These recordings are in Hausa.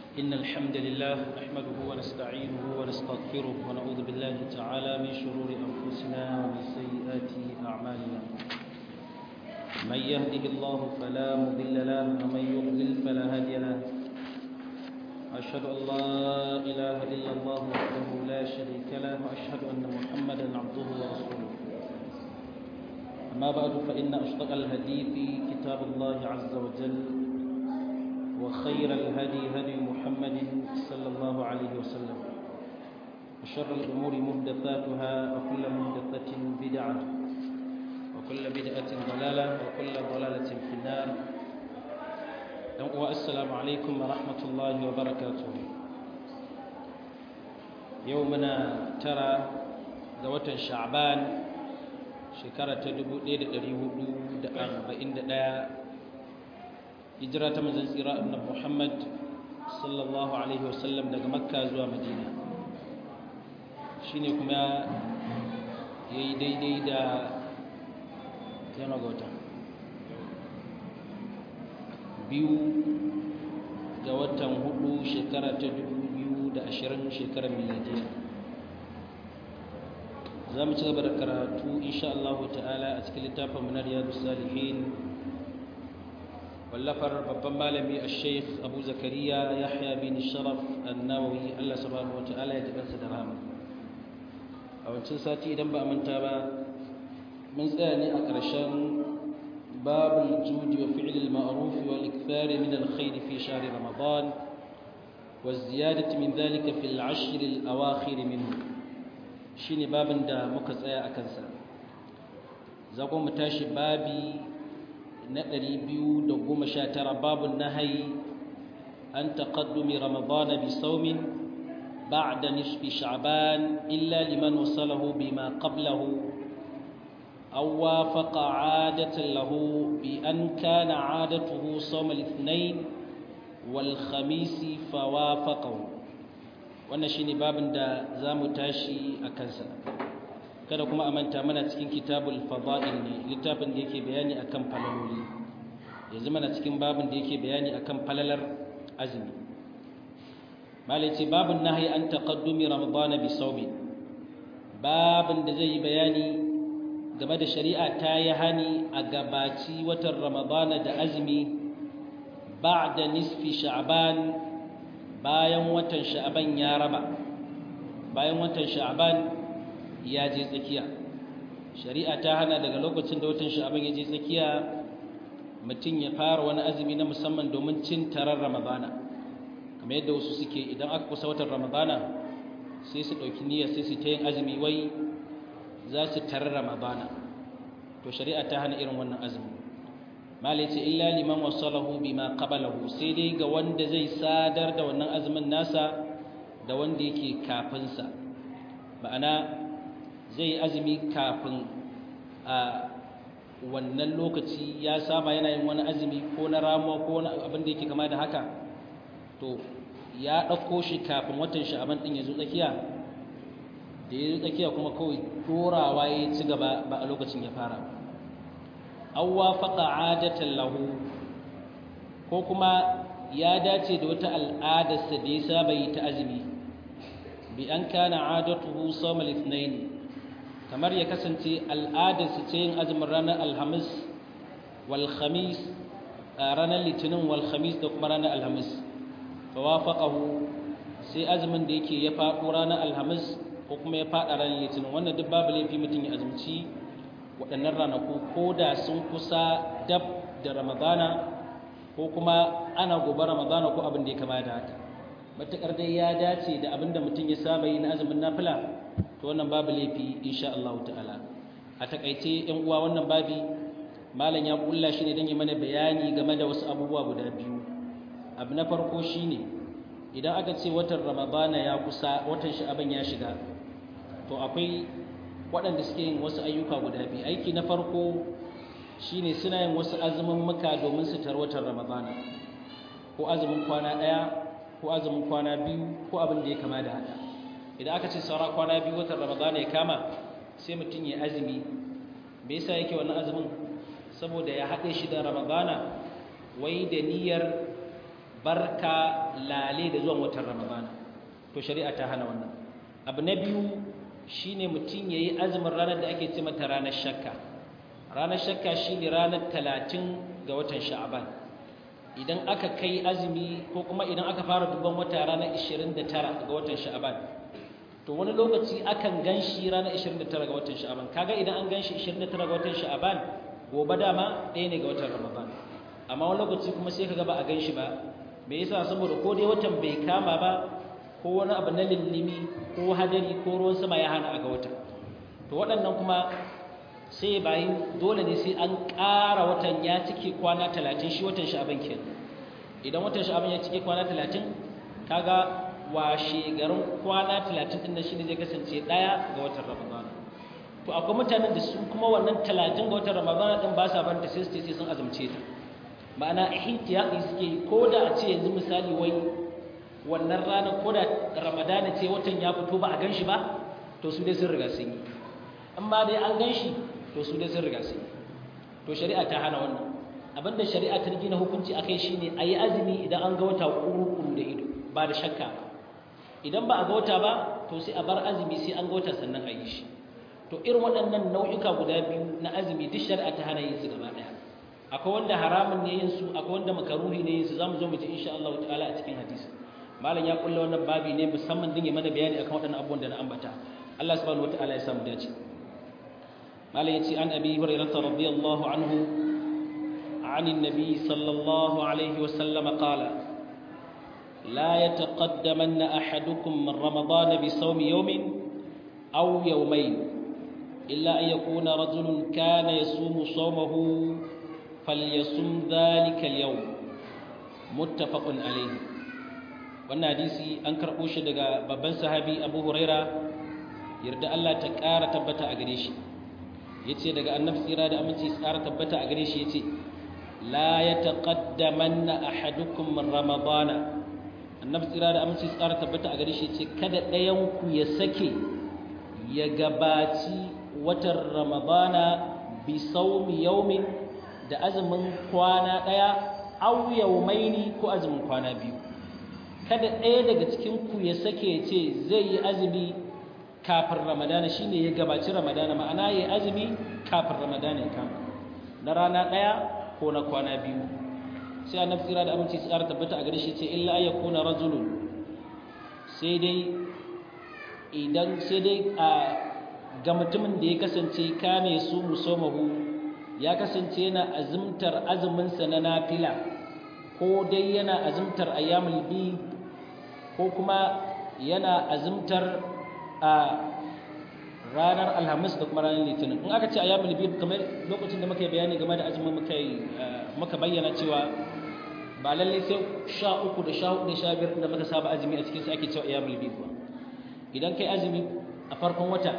إن الحمد لله نحمده ونستعينه ونستغفره ونعوذ بالله تعالى من شرور أنفسنا ومن سيئات أعمالنا من يهده الله فلا مضل له ومن يضلل فلا هادي له أشهد أن لا إله إلا الله وحده لا شريك له وأشهد أن محمدا عبده ورسوله أما بعد فإن أصدق الحديث كتاب الله عز وجل وخير الهدي هدي محمد صلى الله عليه وسلم وشر الأمور محدثاتها وكل محدثة بدعة وكل بدعة ضلالة وكل ضلالة في النار والسلام عليكم ورحمة الله وبركاته يومنا ترى ذوة شعبان shekara ta 1441 hijira ta manzon tsira annabi Muhammad sallallahu alaihi wasallam daga Makka zuwa Madina shine kuma yayi daidai da yana gota biyu ga watan hudu shekara ta 2020 shekarar miladiya za mu ci gaba da karatu insha Allah ta'ala a cikin littafin munar yadu salihin wallafar babban malami a sheikh abu zakariya yahya bin sharaf annawawi Allah subhanahu wa ta'ala ya jikansa da rahama a wancan sati idan ba a manta ba mun tsaya ne a ƙarshen babul judi wa fi'lil ma'ruf wal ikthar min al khair fi shahr ramadan wa ziyadati min dhalika fil ashr al awakhir minhu shine babin da muka tsaya a kansa za mu tashi babi na 219 babun nahayi an taqaddumi ramadana bi saumin ba'da nisfi sha'ban illa liman wasalahu bima qablahu aw wafaqa 'adatan lahu bi an kana 'adatuhu sawm al-ithnain wal khamis fawafaqahu wannan shine babin da zamu tashi a kansa kada kuma a manta mana cikin kitabul fada'il ne littafin da yake bayani akan falaloli yanzu mana cikin babin da yake bayani akan falalar azumi malai ce babin nahyi an taqaddumi ramadana bi sawmi babin da zai yi bayani game da shari'a ta yi hani a gabaci watan ramadana da azumi ba'da nisfi sha'ban bayan watan sha'aban ya raba bayan watan sha'aban ya je tsakiya shari'a ta hana daga lokacin da watan sha'aban ya je tsakiya mutum ya fara wani azumi na musamman domin cin tarar ramadana kamar yadda wasu suke idan aka kusa watan ramadana sai su ɗauki niyya sai su ta yin azumi wai za su tarar ramadana to shari'a ta hana irin wannan azumi malai ce illa liman wasalahu bima qablahu sai dai ga wanda zai sadar da wannan azumin nasa da wanda yake kafin sa ma'ana zai azumi kafin a wannan lokaci ya saba yana yin wani azumi ko na ramuwa ko wani abin da yake kama da haka to ya ɗauko shi kafin watan sha'aban ɗin ya zo tsakiya da ya zo tsakiya kuma kawai dorawa ya ci gaba ba a lokacin ya fara ba aw wafaqa adatan lahu ko kuma ya dace da wata al'adarsa da ya saba yi ta azumi bi an kana adatuhu sawm al-ithnain kamar ya kasance al'adarsa ce yin azumin ranar alhamis wal khamis ranar litinin wal khamis da kuma ranar alhamis fa wafaqahu sai azumin da yake ya faɗo ranar alhamis ko kuma ya faɗa ranar litinin wannan duk babu laifi mutum ya azumci waɗannan ranaku ko da sun kusa dab da ramadana ko kuma ana gobe ramadana ko abin da ya kama da haka matuƙar dai ya dace da abin da mutum ya saba yi na azumin nafila to wannan babu laifi insha Allah ta'ala a takaice yan uwa wannan babi malam ya kulla shi ne don yi mana bayani game da wasu abubuwa guda biyu abu na farko shine idan aka ce watan ramadana ya kusa watan sha'aban ya shiga to akwai waɗanda suke yin wasu ayyuka guda biyu aiki na farko shine suna yin wasu azumin muka domin su tarwatar ramadana ko azumin kwana ɗaya ko azumin kwana biyu ko abin da ya kama da haka idan aka ce saura kwana biyu watan ramadana ya kama sai mutum ya azumi me yasa yake wannan azumin saboda ya haɗe shi da ramadana wai da niyyar barka lale da zuwan watan ramadana to shari'a ta hana wannan abu na biyu shine mutum yayi azumin ranar da ake ce mata ranar shakka ranar shakka shine ranar talatin ga watan sha'aban idan aka kai azumi ko kuma idan aka fara duban wata ranar 29 ga watan sha'aban to wani lokaci akan ganshi ranar 29 ga watan sha'aban kaga idan an ganshi 29 ga watan sha'aban gobe dama ɗaya ne ga watan ramadan amma wani lokaci kuma sai kaga ba a ganshi ba me yasa saboda ko dai watan bai kama ba ko wani abu na lillimi ko hadari ko ruwan sama ya hana a ga wata to waɗannan kuma sai bayin dole ne sai an ƙara watan ya cike kwana talatin shi watan sha'aban kenan idan watan sha'aban ya cike kwana talatin kaga washe garin kwana talatin ɗin nan shi ne zai kasance ɗaya ga watan ramadan to akwai mutanen da su kuma wannan talatin ga watan ramadan ɗin ba sa banta sai su ce sun azumce ta ma'ana ihtiyati suke ko da a ce yanzu misali wai wannan ranar ko da ramadana ce watan ya fito ba a gan shi ba to su dai sun riga sun yi amma dai an gan shi to su dai sun riga sun yi to shari'a ta hana wannan abinda shari'a ta gina hukunci akai shine a yi azumi idan an ga wata kuru-kuru da ido ba da shakka ba idan ba a ga wata ba to sai a bar azumi sai an ga wata sannan a yi shi to irin waɗannan nau'uka guda biyu na azumi duk shari'a ta hana yin su gaba ɗaya akwai wanda haramun ne yin su akwai wanda makaruhi ne yin su zamu zo mu ji insha Allah ta'ala a cikin hadisi malam ya kulla wannan babi ne musamman din ya mana bayani akan waɗannan abubuwan da na ambata Allah subhanahu wataala ya samu dace malam yace an abi hurairah radiyallahu anhu عن النبي صلى الله عليه وسلم قال لا يتقدمن أحدكم من رمضان بصوم يوم أو يومين إلا أن يكون رجل كان يصوم صومه فليصم ذلك اليوم متفق عليه wannan hadisi an karɓo shi daga babban sahabi abu huraira yarda Allah ta ƙara tabbata a gare shi ya ce daga annabi tsira da aminci ƙara tabbata a gare shi ya ce la ya taƙaddamanna ahadukum min ramadana annabi tsira da aminci ƙara tabbata a gare shi ya ce kada ɗayanku ya sake ya gabaci watan ramadana bi saumi yaumin da azumin kwana ɗaya au yaumaini ko azumin kwana biyu kada ɗaya daga cikin ku ya sake ce zai yi azumi kafin ramadana shine ya gabaci ramadana ma'ana ya azumi kafin ramadana ya kama na rana ɗaya ko na kwana biyu sai annabi tsira da aminci tsara tabbata a gare shi ce illa ay yakuna rajulun sai dai idan sai dai a ga mutumin da ya kasance kame su musomahu ya kasance yana azumtar azuminsa na nafila ko dai yana azumtar ayyamul bi ko kuma yana azumtar a ranar alhamis da kuma ranar litinin in aka ce ayyamul bi kamar lokacin da muka yi bayani game da azumin muka muka bayyana cewa ba lalle sai sha uku da sha hudu da sha biyar da muka saba azumi a cikin su ake cewa ayyamul bi ba idan kai azumi a farkon wata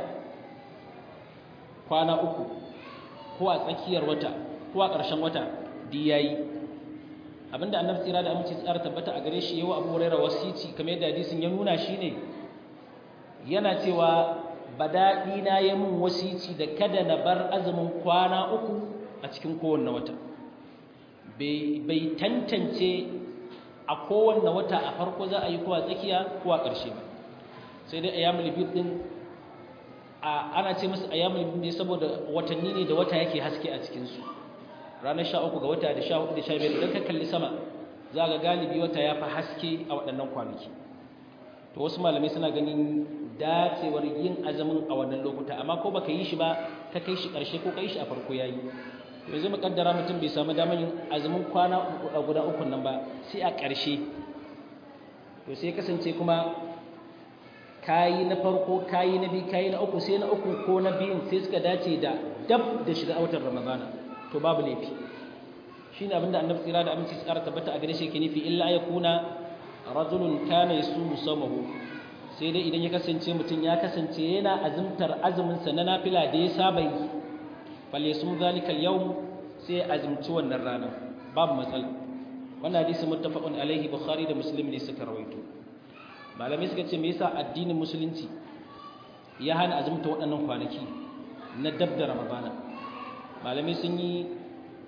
kwana uku ko a tsakiyar wata ko a ƙarshen wata di yayi abinda annabi tsira da aminci tsara tabbata a gare shi yawa abu huraira wasici kamar yadda hadisin ya nuna shi ne yana cewa badaɗi na ya mun wasici da kada na bar azumin kwana uku a cikin kowanne wata bai tantance a kowanne wata a farko za a yi ko a tsakiya ko a ƙarshe ba sai dai ayyamul bid din ana ce musu ayyamul bid ne saboda watanni ne da wata yake haske a cikin su ranar 13 ga wata da 14 da 15 idan ka kalli sama za ga galibi wata ya fi haske a waɗannan kwanaki to wasu malamai suna ganin dacewar yin azumin a wannan lokuta amma ko baka yi shi ba ka kai shi ƙarshe ko kai shi a farko yayi to yanzu mukaddara mutum bai samu damar yin azumin kwana guda uku nan ba sai a ƙarshe to sai kasance kuma kayi na farko kayi na biyu kayi na uku sai na uku ko na biyun sai suka dace da dab da shiga watan ramadana to babu laifi shine abinda annabi tsira da aminci tsara tabbata a gare shi yake nufi illa yakuna rajulun kana yasumu samahu sai dai idan ya kasance mutum ya kasance yana azumtar azumin sa na nafila da ya saba yi fal yasum zalika al-yawm sai azumci wannan rana babu matsala wannan hadisi muttafaqun alaihi bukhari da muslim ne suka rawaito malamai suka ce me yasa addinin musulunci ya hana azumta waɗannan kwanaki na dab da ramadana malamai sun yi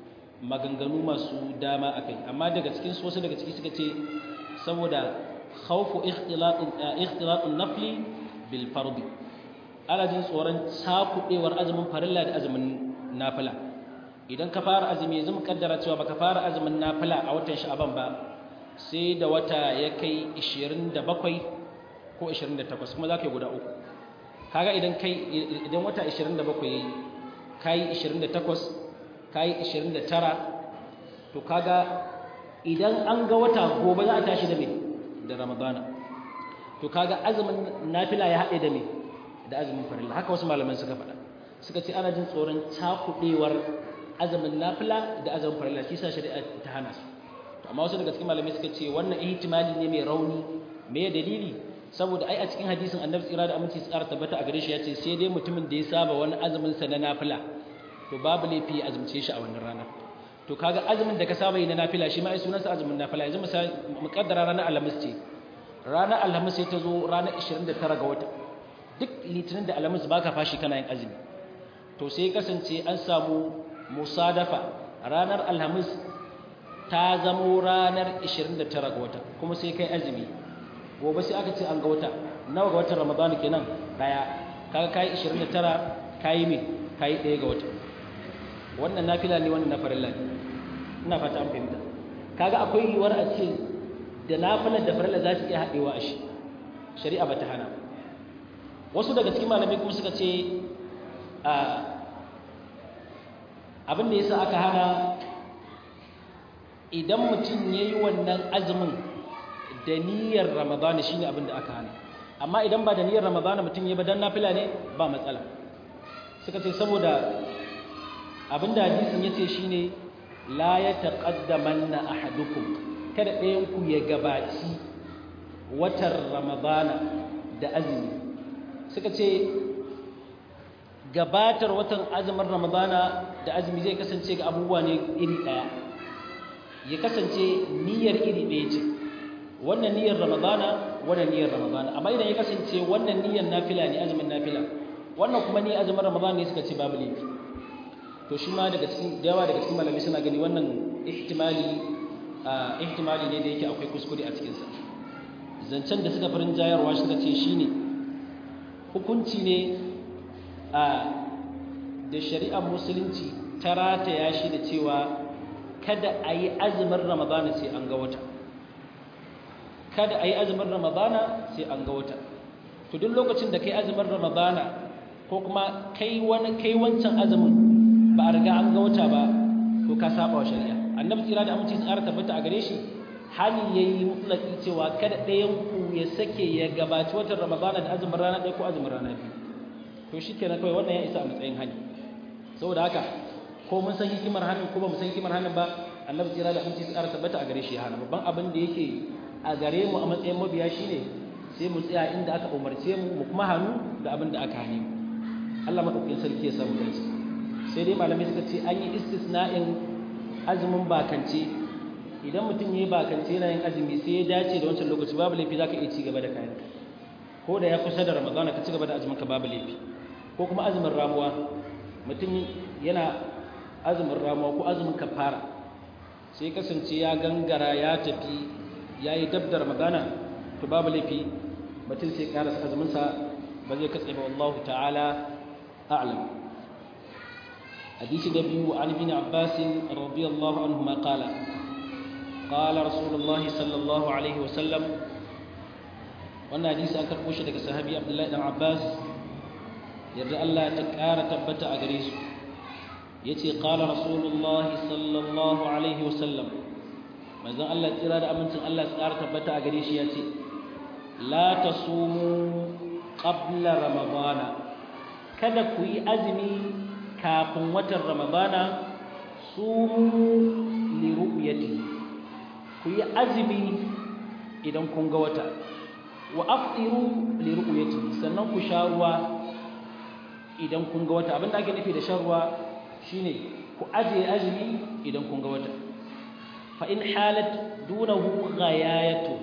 maganganu masu dama akai amma daga cikin su wasu daga ciki suka ce saboda khawfu ikhtilatun nafli bil fardi ana jin tsoron sakudewar azumin farilla da azumin nafila idan ka fara azumi yanzu mukaddara cewa baka fara azumin nafila a watan sha'aban ba sai da wata ya kai 27 ko 28 kuma zaka yi guda uku kaga idan kai idan wata 27 yayi kai 28 kai 29 to kaga idan an ga wata gobe za a tashi da me da ramadana to kaga azumin nafila ya haɗe da me da azumin farilla haka wasu malaman suka faɗa suka ce ana jin tsoron cakuɗewar azumin nafila da azumin farilla shi sa shari'a ta hana su to amma wasu daga cikin malamai suka ce wannan ihtimali ne mai rauni me dalili saboda ai a cikin hadisin annabi tsira da aminci tsara tabbata a gare shi ya ce sai dai mutumin da ya saba wani azumin sa na nafila to babu laifi ya azumce shi a wannan ranar to kaga azumin da ka saba yi na nafila shi ma ai sunansa azumin nafila yanzu misali muqaddara ranar alhamis ce ranar alhamis sai ta zo ranar 29 ga wata duk litinin da alhamis baka fashi kana yin azumi to sai kasance an samu musadafa ranar alhamis ta zamo ranar 29 ga wata kuma sai kai azumi gobe sai aka ce an ga wata nawa ga watan ramadana kenan daya kaga kai 29 kai me kai daya ga wata wannan nafila ne wannan na farilla ne ina fata an fahimta kaga akwai yiwuwar a ce da nafilar da farilla za su iya haɗewa a shi shari'a ba ta hana wasu daga cikin malamai kuma suka ce abin da yasa aka hana idan mutum ya yi wannan azumin da niyyar ramadana shine abin da aka hana amma idan ba da niyyar ramadana mutum ya ba dan nafila ne ba matsala suka ce saboda abin da hadisin ya ce shine la ya taqaddamanna ahadukum kada ɗayan ku ya gabaci watan ramadana da azumi suka ce gabatar watan azumin ramadana da azumi zai kasance ga abubuwa ne iri ɗaya ya kasance niyyar iri ɗaya ce wannan niyyar ramadana wannan niyyar ramadana amma idan ya kasance wannan niyyar nafila ne azumin nafila wannan kuma ni azumin ramadana ne suka ce babu laifi to shi ma daga cikin da yawa daga cikin malami suna gani wannan ihtimali ihtimali ne da yake akwai kuskure a cikinsa zancen da suka farin jayarwa suka ce shine hukunci ne a da shari'ar musulunci ta rataya shi da cewa kada a yi azumin ramadana sai an ga wata kada a yi azumin ramadana sai an ga wata to duk lokacin da kai azumin ramadana ko kuma kai wani kai wancan azumin ba a riga an ga wata ba to ka saba wa shari'a annabi tsira da aminci tsara tabbata a gare shi hali yayi mutlaki cewa kada ɗayan ku ya sake ya gabaci watan ramadana da azumin rana ɗaya ko azumin rana biyu to shikenan kawai wannan ya isa a matsayin hali saboda haka ko mun san hikimar hannun ko ba mu san hikimar hannun ba annabi tsira da aminci tsara tabbata a gare shi hana babban abin da yake a gare mu a matsayin mabiya shine sai mu tsaya inda aka umarce mu mu kuma hannu da abin da aka hane mu Allah madaukakin sarki ya samu dace sai dai malamai suka ce an yi istisna'in azumin bakance idan mutum ya yi bakance yana yin azumi sai ya dace da wancan lokaci babu laifi za ka iya ci gaba da kayan ko da ya kusa da ramadana ka ci gaba da azumin ka babu laifi ko kuma azumin ramuwa mutum yana azumin ramuwa ko azumin kafara sai kasance ya gangara ya tafi ya yi dab da ramadana to babu laifi mutum sai karasa azuminsa ba zai katse ba wallahu ta'ala a'lam حديث النبي عن ابن عباس رضي الله عنهما قال قال رسول الله صلى الله عليه وسلم wannan hadisi an karɓo shi daga sahabi Abdullahi dan Abbas yarda Allah ta ƙara tabbata a gare su yace qala rasulullah sallallahu alaihi wasallam manzon Allah tsira da amincin Allah ya ƙara tabbata a gare shi yace la tasumu qabla ramadana kada ku yi azumi kafin watan ramadana su li ru'yati ku yi azumi idan kun ga wata wa aftiru li ru'yati sannan ku sha ruwa idan kun ga wata abinda ake nufi da shan ruwa shine ku ajiye azumi idan kun ga wata fa in halat dunahu ghayayatu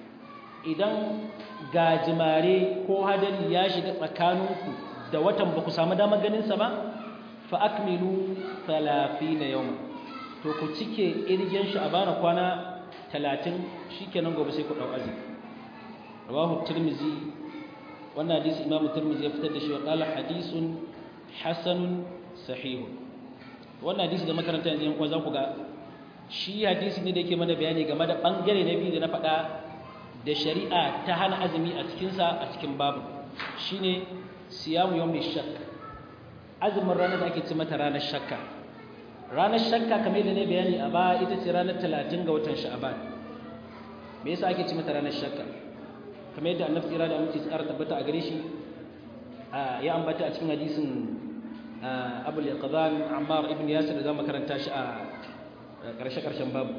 idan gajimare ko hadari ya shiga tsakaninku da watan ba ku samu damar ganin sa ba fa akmilu 30 yawma to ku cike irgen sha'abana kwana 30 shikenan gobe sai ku dau azumi rawahu tirmizi wannan hadisi imamu tirmizi ya fitar da shi wa qala hadisun hasanun sahih wannan hadisi da makaranta yanzu yan uwa za ku ga shi hadisi ne da yake mana bayani game da bangare na biyu da na faɗa da shari'a ta hana azumi a cikinsa a cikin babu shine siyamu yawmi shakk azumin ranar da ake ce mata ranar shakka ranar shakka kamar da ne bayani a ba ita ce ranar 30 ga watan sha'aban me yasa ake ce mata ranar shakka kamar yadda annabi tsira da aminci tsara tabbata a gare shi ya ambata a cikin hadisin abul yaqdan ammar ibn yasir da zamu karanta shi a karshe karshen babu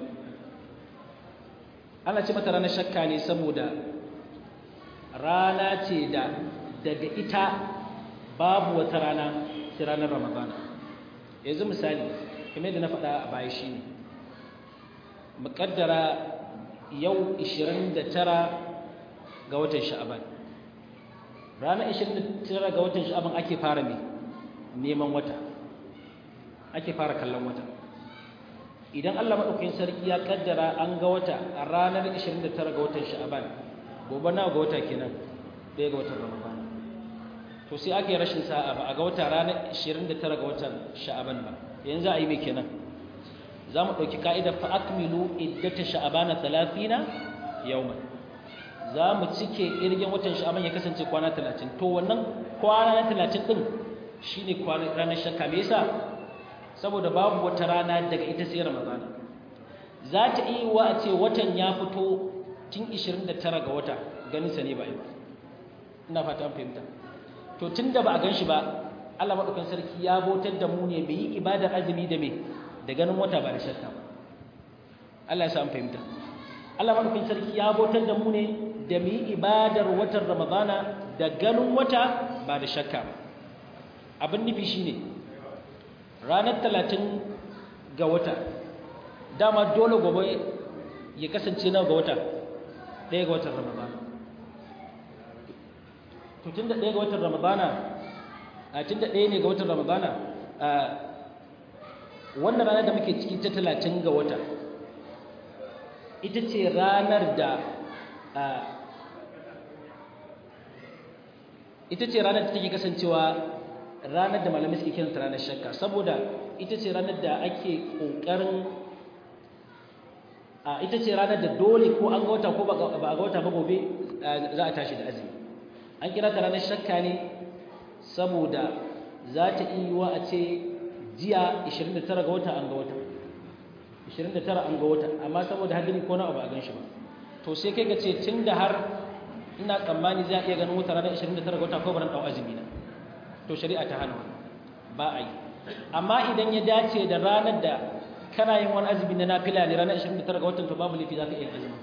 ana ce mata ranar shakka ne saboda rana ce da daga ita babu wata rana sai ranar ramadana yanzu misali kamar yadda na faɗa a baya shi ne muƙaddara yau 29 ga watan sha'aban ranar 29 ga watan sha'aban ake fara ne neman wata ake fara kallon wata idan Allah maɗaukakin sarki ya kaddara an ga wata a ranar 29 ga watan sha'aban gobe na ga wata kenan ɗaya ga watan ramadan to sai aka yi rashin sa'a ba a ga wata ranar 29 ga watan sha'aban ba yanzu a yi mai kenan za mu ɗauki ka'idar fa'akmilu iddata sha'abana 30 yawman za mu cike irgin watan sha'aban ya kasance kwana 30 to wannan kwana na 30 ɗin shi ne ranar shakka me yasa saboda babu wata rana daga ita sai ramadana za ta iya wa a ce watan ya fito tun 29 ga wata ganinsa ne ba yi ba ina fata an fahimta to tun da ba a gan shi ba Allah maɗaukan sarki ya bautar da mu ne bai yi ibadar azumi da me da ganin wata ba da shakka ba Allah ya sa an fahimta Allah maɗaukan sarki ya bautar da mu ne da mu yi ibadar watan ramadana da ganin wata ba da shakka ba abin nufi shine ranar talatin ga wata dama dole gobe ya kasance na ga wata ɗaya ga watan ramadana to tun da ɗaya ga watan ramadana a tun da ɗaya ne ga watan ramadana a wannan ranar da muke ciki ta talatin ga wata ita ce ranar da ita ce ranar da take kasancewa ranar da malamai suke kiranta ranar shakka saboda ita ce ranar da ake ƙoƙarin a ita ce ranar da dole ko an ga wata ko ba a ga wata ba gobe za a tashi da azumi an kira ta ranar shakka ne saboda za ta iya yiwa a ce jiya 29 ga wata an ga wata 29 an ga wata amma saboda hadiri ko na abu a gan shi ba to sai kai ka ce tun da har ina tsammani za a iya ganin wata ranar 29 ga wata ko baran ɗau azumi na to shari'a ta hana ba a yi amma idan ya dace da ranar da kana yin wani azumi na nafila ne ranar 29 ga watan to babu laifi za ka iya azumi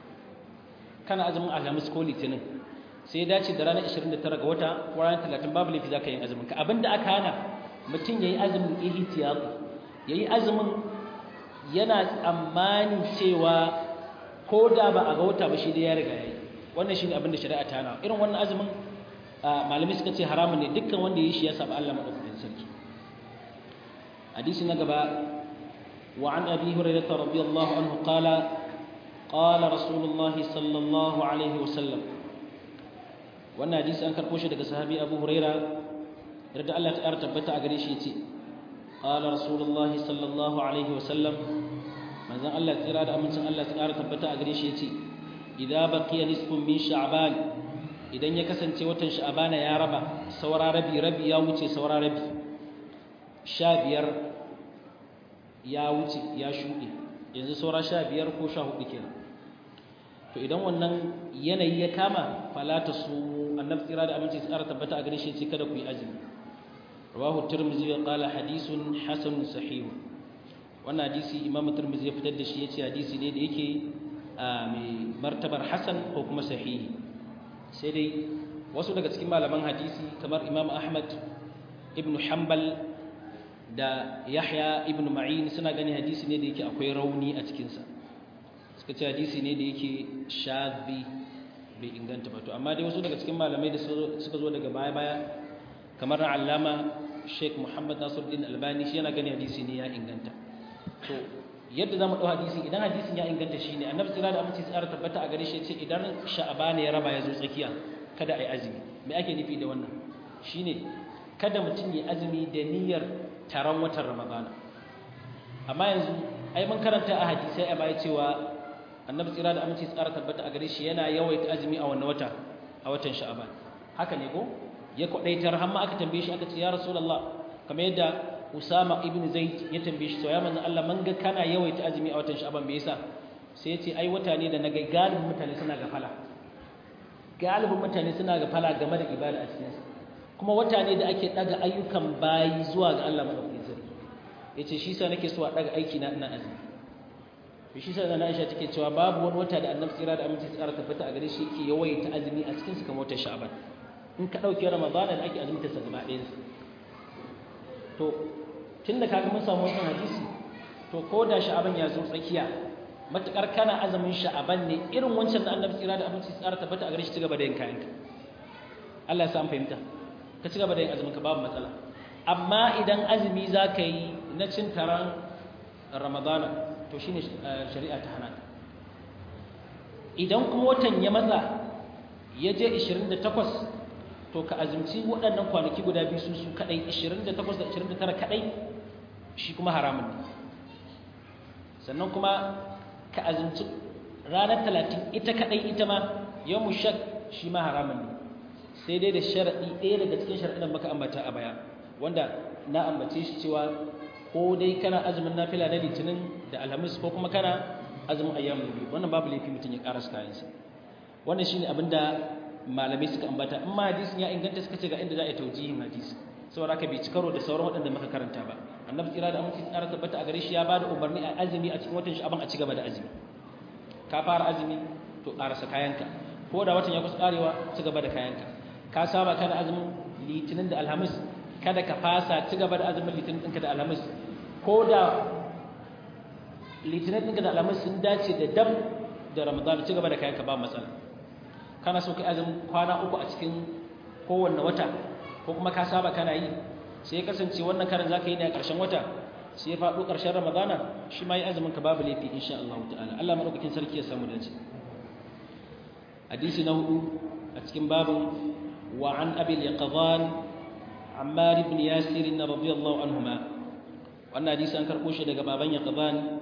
kana azumin alhamis ko litinin sai ya dace da ranar 29 ga wata ko ranar 30 babu laifi za ka yi azumin ka abinda aka hana mutum ya yi azumin ihtiyat ya yi azumin yana tsammanin cewa ko da ba a ga wata ba shi dai ya riga ya yi wannan shi ne abinda shari'a ta hana irin wannan azumin malamai suka ce haramun ne dukkan wanda ya yi shi ya saba Allah madaukakin sarki hadisi na gaba wa an abi hurairah radiyallahu anhu qala qala rasulullah sallallahu alaihi wasallam wannan hadisi an karbo shi daga sahabi abu hurairah yarda Allah ta tabbata a gare shi yace qala rasulullah sallallahu alaihi wasallam manzon Allah tsira da amincin Allah ta tabbata a gare shi yace idza baqiya nisfun min sha'ban idan ya kasance watan sha'abana ya raba saura rabi rabi ya wuce saura rabi sha biyar ya wuce ya shuɗe yanzu saura sha biyar ko sha hudu kenan to idan wannan yanayi ya kama falata su annabi tsira da aminci tsara tabbata a gare shi ce kada ku yi azumi rawahu tirmidhi wa qala hadithun hasanun sahih wannan hadisi imam tirmidhi ya fitar da shi yace hadisi ne da yake mai martabar hasan ko kuma sahihi sai dai wasu daga cikin malaman hadisi kamar imam ahmad ibn hanbal da yahya ibn ma'in suna gani hadisi ne da yake akwai rauni a cikinsa suka ce hadisi ne da yake shazi bai inganta ba to amma dai wasu daga cikin malamai da suka zo daga baya-baya kamar allama sheikh muhammad nasiruddin albani shi yana gani hadisi ne ya inganta to yadda zamu dau hadisi idan hadisin ya inganta shine annabi tsira da aminci tsara tabbata a gare shi ce idan sha'ban ya raba ya zo tsakiya kada ai azumi me ake nufi da wannan shine kada mutum ya azumi da niyyar taron watan ramadana amma yanzu ai mun karanta a hadisai a baya cewa annabi tsira da aminci tsara tabbata a gare shi yana yawaita azumi a wannan wata a watan sha'ban haka ne ko ya kwadaitar har ma aka tambaye shi aka ce ya rasulullah kamar yadda usama ibn zaid ya tambaye shi to ya manzon Allah man ga kana yawaita azumi a watan sha'ban me yasa sai ya ce ai wata ne da naga galibin mutane suna gafala galibin mutane suna gafala game da ibada a cikin sa kuma wata ne da ake daga ayyukan bayi zuwa ga Allah madaukakin sarki yace shi sa nake so a daga aiki na ina azumi shi sa na Aisha take cewa babu wani wata da Annabi tsira da aminci tsara tabbata a gare shi yake yawaita azumi a cikin su kamar watan Sha'ban in ka dauke Ramadana da ake azumta sa gaba ɗayan to tunda kaga mun samu wannan hadisi to ko da Sha'ban ya zo tsakiya matukar kana azumin Sha'ban ne irin wancan da Annabi tsira da aminci tsara tabbata a gare shi ci gaba da yin kayanka Allah ya sa an fahimta ka ci gaba da yin azumin ka babu matsala amma idan azumi za ka yi na cin taron Ramadana to shi ne shari'a ta hana idan kuma watan ya matsa ya je 28 to ka azumci waɗannan kwanaki guda biyu su su kaɗai 28 da 29 kaɗai shi kuma haramun ne sannan kuma ka azumci ranar 30 ita kaɗai ita ma yau mu shak shi ma haramun ne sai dai da sharaɗi ɗaya daga cikin sharaɗin maka ambata a baya wanda na ambace shi cewa ko dai kana azumin nafila na litinin da alhamis ko kuma kana azumin ayyamin biyu wannan babu laifi mutum ya karasa kayansa wannan shine abin da malamai suka ambata in ma hadisin ya inganta suka ce ga inda za a yi taujihin hadisi saboda haka bai ci karo da sauran waɗanda muka karanta ba annabi tsira da aminci tsara tabbata a gare shi ya bada umarni a azumi a cikin watan sha'aban a ci gaba da azumi ka fara azumi to karasa kayanka ko da watan ya kusa karewa ci gaba da kayanka ka saba kana azumin litinin da alhamis kada ka fasa ci gaba da azumin litinin ɗinka da alhamis ko da litinin ɗinka da alhamis sun dace da dab da ramadan ci gaba da kayan ka ba matsala kana so kai azumin kwana uku a cikin kowanne wata ko kuma ka saba kana yi sai ya kasance wannan karin za ka yi ne a ƙarshen wata sai ya faɗo ƙarshen ramadana shi ma yi azumin ka babu laifi insha Allah ta'ala Allah maɗaukakin sarki ya samu dace hadisi na hudu a cikin babin wa an abil yaqzan Ammar ibn Yasir radiyallahu anhuma wannan hadisi an karbo shi daga baban Yaqban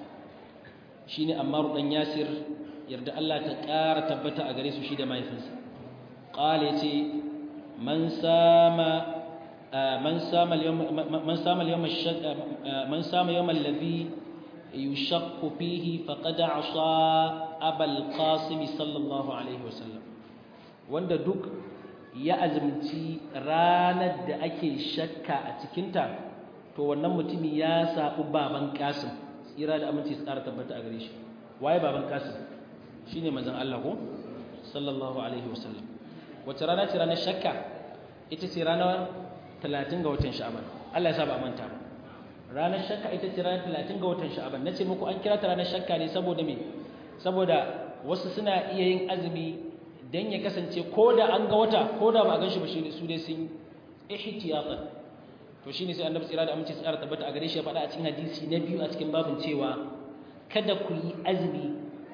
shine Ammar dan Yasir yarda Allah ta ƙara tabbata a gare su shi da mahaifinsa qala yace man sama man sama al-yawm man sama al-yawm man sama yawm alladhi yushaqqu fihi faqad asa abal qasim sallallahu alaihi wasallam wanda duk ya azumci ranar da ake shakka a cikinta to wannan mutumi ya saɓi baban kasim tsira da aminci su ƙara tabbata a gare shi waye baban kasim shi ne mazan Allah ko sallallahu alaihi wasallam wace rana ce ranar shakka ita ce ranar talatin ga watan sha'aban Allah ya sa ba manta ba ranar shakka ita ce ranar talatin ga watan sha'aban na ce muku an kira ta ranar shakka ne saboda me saboda wasu suna iya yin azumi dan ya kasance ko da an ga wata ko da ba a gan shi ba shi su dai sun ihtiyatan to shine sai annabi tsira da aminci tsara tabbata a gare shi ya faɗa a cikin hadisi na biyu a cikin babin cewa kada ku yi azumi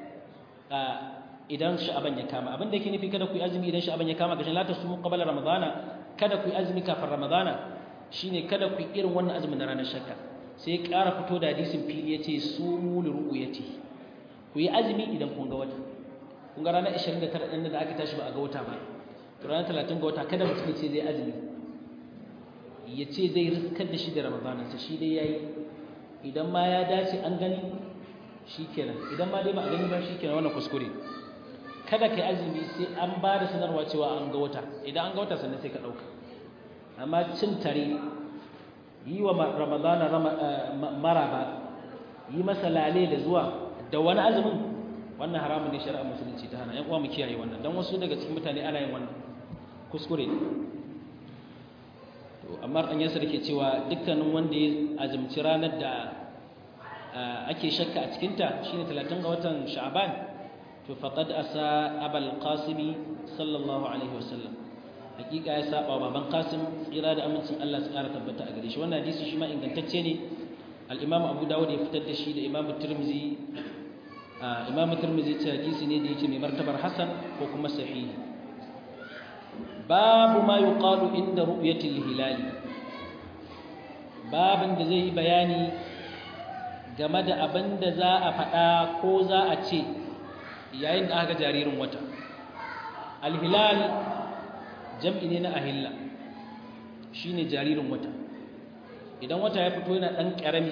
idan sha'aban ya kama abin da yake nufi kada ku yi azumi idan sha'aban ya kama gashin la tasumu qabla ramadana kada ku yi azumi kafin ramadana shine kada ku yi irin wannan azumin na ranar shakka sai ya ƙara fito da hadisin fili yace sumu li ru'yati ku yi azumi idan kun ga wata kun ga ranar 29 ɗin da aka tashi ba a ga wata ba to ranar 30 ga wata kada mutum ya ce zai azumi ya ce zai riskar da shi da ramadanansa shi dai ya yi idan ma ya dace an gani shi kenan idan ma dai ba a gani ba shi kenan wannan kuskure kada ka yi azumi sai an ba da sanarwa cewa an ga wata idan an ga wata sannan sai ka ɗauka amma cin tare yi wa ramadana maraba yi masa lale da zuwa da wani azumin wannan haramun ne shari'ar musulunci ta hana yan uwa mu kiyaye wannan dan wasu daga cikin mutane ana yin wannan kuskure to amma an yasa dake cewa dukkanin wanda ya azumci ranar da ake shakka a cikin ta shine 30 ga watan sha'ban to faqad asa abul qasim sallallahu alaihi wasallam hakika ya saba baban qasim tsira da amincin Allah su kara tabbata a gare shi wannan hadisi shi ma ingantacce ne al-imam abu dawud ya fitar da shi da imam tirmizi imam tirmizi ce hadisi ne da yake mai martabar hasan ko kuma sahihi babu ma yuqalu inda ru'yatil hilal babin da zai yi bayani game da abin da za a faɗa ko za a ce yayin da aka jaririn wata alhilal jam'i ne na ahilla shine jaririn wata idan wata ya fito yana ɗan ƙarami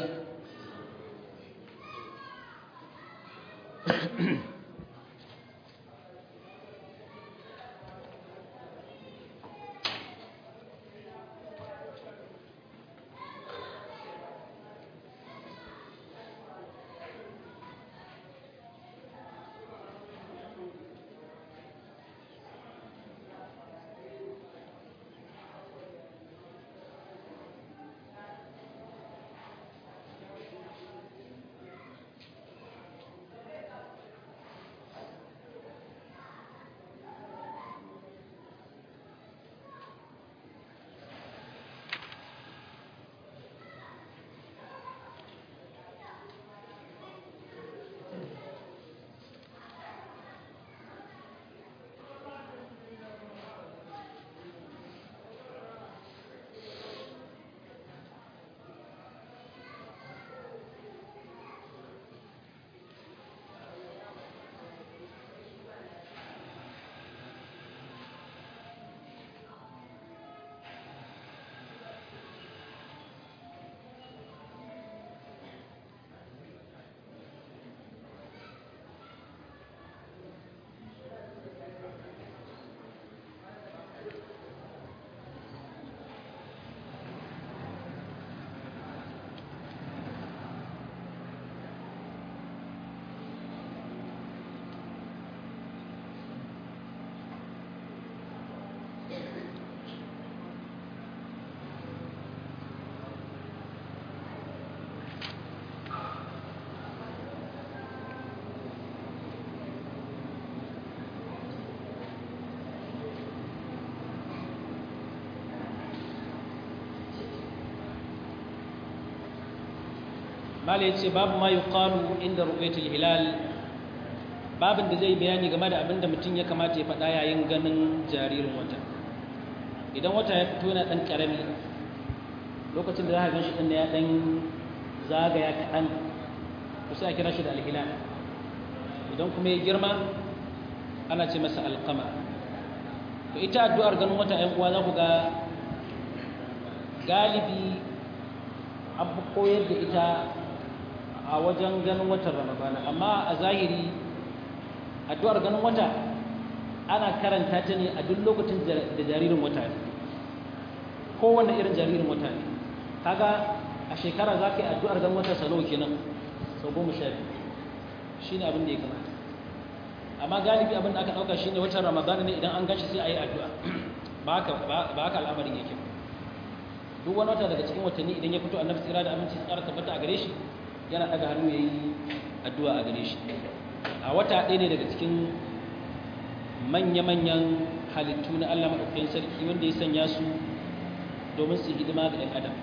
mala yace babu ma yuqalu inda ru'yatul hilal babin da zai bayani game da abinda mutum ya kamata ya faɗa yayin ganin jaririn wata idan wata ya fito yana ɗan ƙarami lokacin da za ka gan shi ɗin ya ɗan zagaya kaɗan to sai a kira shi da alhilal idan kuma ya girma ana ce masa alƙama to ita addu'ar ganin wata ‘yan uwa za ku ga galibi an fi koyar da ita a wajen ganin watan ramadana amma a zahiri addu'ar ganin wata ana karanta ta ne a duk lokacin da jaririn wata ne kowane irin jaririn wata ne kaga a shekara za ka yi addu'ar ganin wata sau nawa kenan sau goma sha biyu shi ne abin da ya kamata amma galibi abin da aka ɗauka shi ne watan ramadana ne idan an gashi sai a yi addu'a ba haka al'amarin yake ba duk wani wata daga cikin watanni idan ya fito annabi tsira da aminci tsara tabbata a gare shi yana daga hannu ya yi addu'a a gare shi a wata ɗaya ne daga cikin manya-manyan halittu na Allah maɗaukakin sarki wanda ya sanya su domin su hidima ga ɗan adam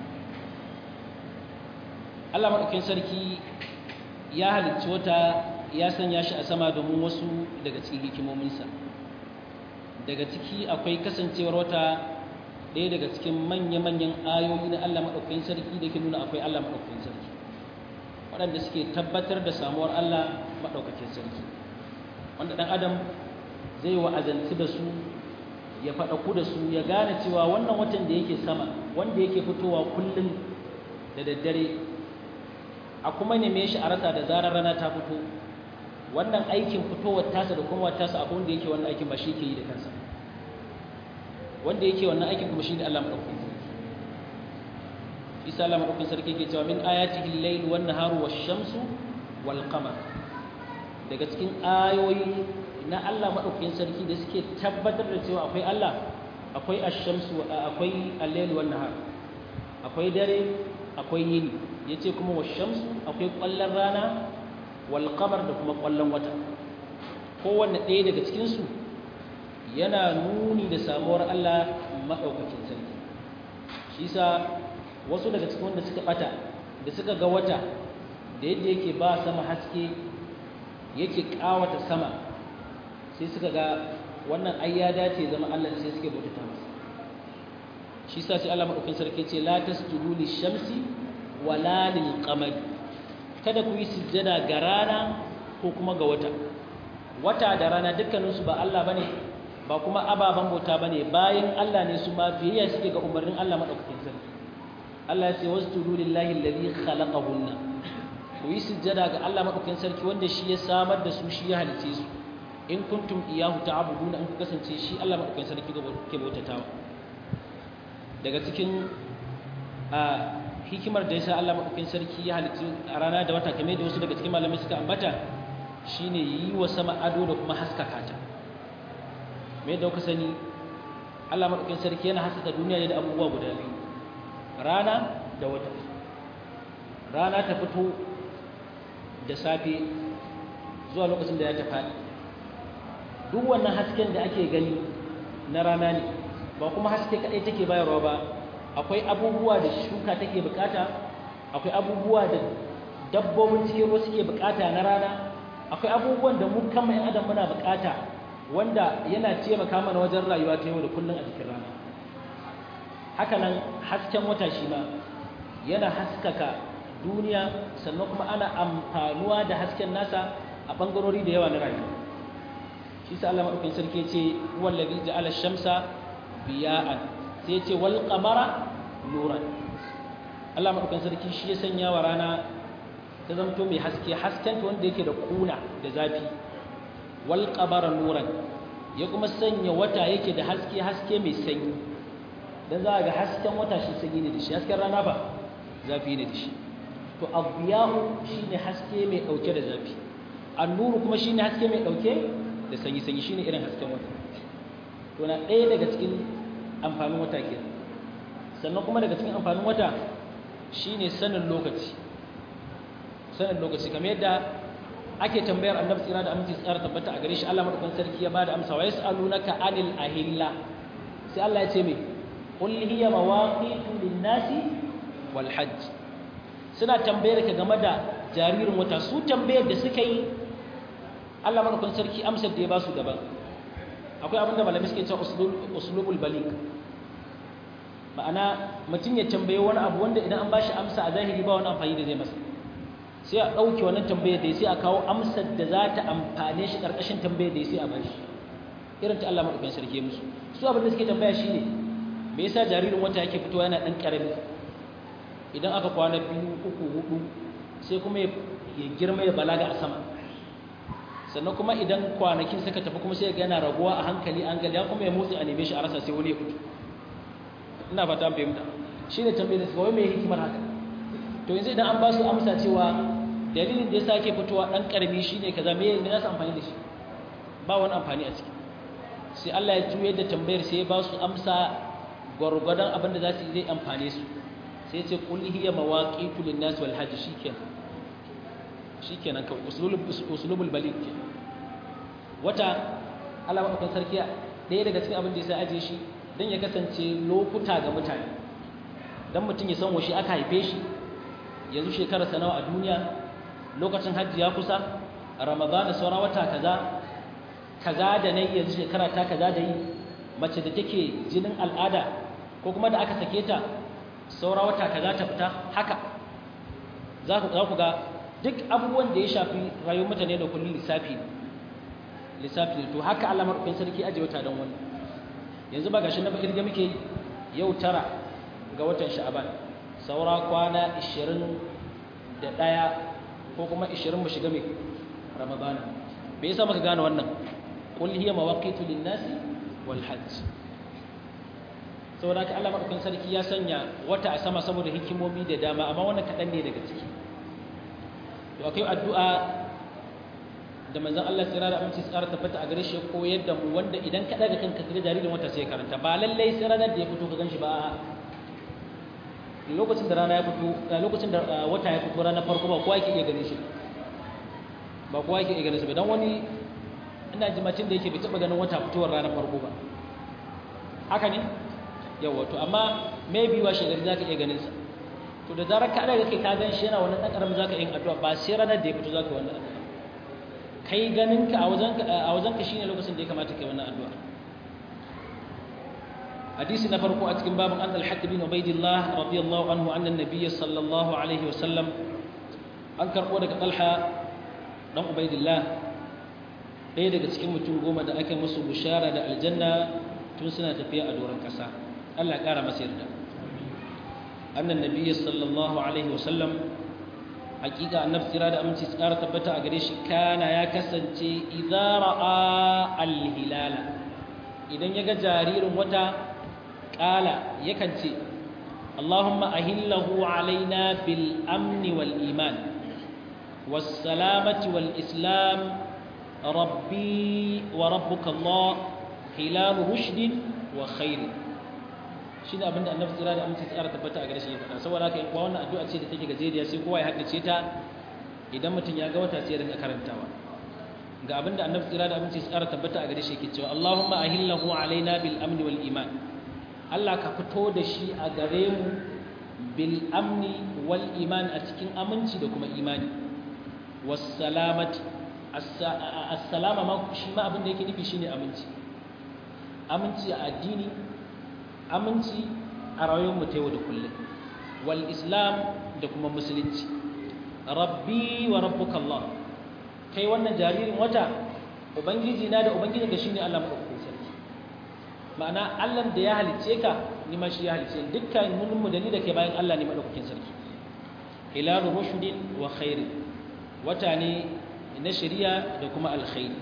Allah maɗaukakin sarki ya halicci wata ya sanya shi a sama domin wasu daga cikin hikimominsa daga ciki akwai kasancewar wata ɗaya daga cikin manya-manyan ayoyi na Allah maɗaukakin sarki da ke nuna akwai Allah maɗaukakin sarki waɗanda suke tabbatar da samuwar Allah maɗaukakin sarki wanda ɗan adam zai wa'azanci da su ya faɗaku da su ya gane cewa wannan watan da yake sama wanda yake fitowa kullum da daddare a kuma neme shi a rasa da zarar rana ta fito wannan aikin fitowar tasa da kuma tasa abu wanda yake wannan aikin ba shi ke yi da kansa wanda yake wannan aikin kuma shi ne Allah maɗaukakin sarki isa Allah maɗaukakin sarki ke cewa min ayatihi al-layl wan naharu wash-shamsu wal qamar daga cikin ayoyi na Allah maɗaukakin sarki da suke tabbatar da cewa akwai Allah akwai ash-shamsu akwai al-layl wan nahar akwai dare akwai yini yace kuma wash-shamsu akwai ƙwallon rana wal qamar da kuma ƙwallon wata kowanne ɗaya daga cikin su yana nuni da samuwar Allah maɗaukakin sarki shi sa wasu daga cikin wanda suka ɓata da suka ga wata da yadda yake ba sama haske yake kawata sama sai suka ga wannan ai ya dace zama Allah sai suke bautata masa shi sa sai Allah madaukakin sarki ce la tasjudu lishamsi wala lilqamari kada ku yi sujjada ga rana ko kuma ga wata wata da rana dukkaninsu ba Allah bane ba kuma ababen bauta bane bayan Allah ne su ma biyayya suke ga umarnin Allah madaukakin sarki Allah ya ce wasjudu lillahi alladhi khalaqahunna ku yi sujjada ga Allah madaukakin sarki wanda shi ya samar da su shi ya halice su in kuntum iyahu ta'buduna in ku kasance shi Allah madaukakin sarki ke bautatawa daga cikin a hikimar da yasa Allah madaukakin sarki ya halice a rana da wata kamar da wasu daga cikin malamai suka ambata shine yi wa sama ado da kuma haskaka ta me da kuka sani Allah madaukakin sarki yana haskaka duniya ne da abubuwa guda biyu rana da wata rana ta fito da safe zuwa lokacin da ya ta faɗi duk wannan hasken da ake gani na rana ne ba kuma haske kaɗai take bayarwa ba akwai abubuwa da shuka take bukata akwai abubuwa da dabbobin cikin ruwa suke bukata na rana akwai abubuwan da mu kama yan adam muna bukata wanda yana taimaka mana wajen rayuwa ta yau da kullum a cikin rana haka nan hasken wata shi ma yana haskaka duniya sannan kuma ana amfanuwa da hasken nasa a bangarori da yawa na rayuwa shi sa Allah madaukakin sarki ya ce wallazi ja'ala shamsa biya'an sai ya ce wal qamara nuran Allah madaukakin sarki shi ya sanya wa rana ta zamto mai haske hasken ta wanda yake da kuna da zafi wal qamara nuran ya kuma sanya wata yake da haske haske mai sanyi dan za ga hasken wata shi sanyi ne da shi hasken rana ba zafi ne da shi to abiyahu shine haske mai dauke da zafi annuru kuma shine haske mai dauke da sanyi sanyi shine irin hasken wata to na ɗaya daga cikin amfanin wata ke sannan kuma daga cikin amfanin wata shine sanin lokaci sanin lokaci kamar yadda ake tambayar annabi tsira da aminci tsara tabbata a gare shi Allah madaukakin sarki ya bada amsa wa yasalunaka anil ahilla sai Allah ya ce me qul hiya mawaqitu lin-nasi wal hajj suna tambayar ka game da jaririn wata su tambayar da suka yi Allah madaukakin sarki amsar da ya ba su daban akwai abin da malamai suke cewa uslubul balik ma'ana mutum ya tambaye wani abu wanda idan an bashi amsa a zahiri ba wani amfani da zai masa sai a ɗauke wannan tambayar da ya sai a kawo amsar da za ta amfane shi ƙarƙashin tambayar da ya sai a bashi irin ta Allah madaukakin sarki musu su abin da suke tambaya shine me yasa jaririn wata yake fitowa yana ɗan ƙarami idan aka kwana biyu uku hudu sai kuma ya girma ya balaga a sama sannan kuma idan kwanakin suka tafi kuma sai ya yana raguwa a hankali an gali ya kuma ya motsi a neme shi a rasa sai wani ya fito ina fata an fahimta shi ne tambayar da suka wai mai hikimar haka to yanzu idan an ba su amsa cewa dalilin da ya sa ke fitowa ɗan ƙarami shi ne kaza me ne za su amfani da shi ba wani amfani a ciki sai Allah ya juyar da tambayar sai ya ba su amsa gwargwadon abin da za su yi zai amfane su sai ce kul hiya mawaqitu lin-nas wal hajj shikenan shikenan ka usulul usulul baligh wata Allah madaukakin sarki ɗaya daga cikin abin da ya sa aje shi dan ya kasance lokuta ga mutane dan mutum ya san washe aka haife shi yanzu shekarar sa nawa a duniya lokacin hajji ya kusa ramadana saura wata kaza kaza da nayi yanzu shekara ta kaza da yi mace da take jinin al'ada ko kuma da aka sake ta saura wata kaza ta fita haka za ku ga duk abubuwan da ya shafi rayuwar mutane da kullum lissafi ne lissafi ne to haka Allah madaukakin sarki aje wata don wani yanzu ba gashi na ba kirga muke yau tara ga watan sha'aban saura kwana 21 ko kuma 20 mu shiga mai ramadana me yasa muka gane wannan qul hiya mawaqitu lin-nasi wal hajj saboda haka Allah madaukakin sarki ya sanya wata a sama saboda hikimomi da dama amma wannan kaɗan ne daga ciki to akwai addu'a da manzon Allah tsira da aminci tsara tabbata a gare shi koyar da mu wanda idan ka daga kanka ga jaririn wata sai karanta ba lallai sai ranar da ya fito ka ganshi ba lokacin da rana ya fito lokacin da wata ya fito ranar farko ba kowa yake iya ganin shi ba kowa yake iya ganin shi ba dan wani ina jimacin da yake bai taba ganin wata fitowar ranar farko ba haka ne yawa to amma maybe wa shegari za ka iya ganin sa to da zarar ka daga kai ka gan shi yana wannan dan karamin zaka yin addu'a ba sai ranar da ya fito zaka wannan addu'a kai ganin ka a wajen a wajen ka shine lokacin da ya kamata kai wannan addu'a hadisi na farko a cikin babin an al-haq bin ubaidillah radiyallahu anhu anna an-nabiy sallallahu alaihi wasallam an karbo daga talha dan ubaidillah ɗaya daga cikin mutum goma da aka musu bushara da aljanna tun suna tafiya a doron ƙasa Allah ƙara masa yarda annan nabiyyi sallallahu alaihi wasallam hakika annabi tsira da aminci su ƙara tabbata a gare shi kana ya kasance idza ra'a al-hilala idan ya ga jaririn wata ƙala yakan ce Allahumma ahillahu alaina bil amni wal iman was salamati wal islam rabbi wa rabbuka Allah hilal rushdin wa khair shi ne abinda annabi tsira da aminci tsara tabbata a gare shi ya faɗa saboda haka kuwa wannan addu'a ce da take gajeriya sai kowa ya haddace ta idan mutum ya ga wata sai ya rinka karantawa ga abinda annabi tsira da aminci tsara tabbata a gare shi yake cewa Allahumma ahillahu alaina bil amni wal iman Allah ka fito da shi a gare mu bil amni wal iman a cikin aminci da kuma imani was salamati as-salama ma shi ma abin da yake nufi shine aminci aminci a addini aminci a rayuwar mu ta yau da kullum wal islam da kuma musulunci rabbi wa rabbuka Allah kai wannan jaririn wata ubangiji na da ubangiji ga shine Allah madaukakin sarki ma'ana Allah da ya halice ka ni ma shi ya halice dukkan mun mu da ni da ke bayan Allah ne madaukakin sarki hilalu rushdin wa khairin wata ne na shari'a da kuma alkhairi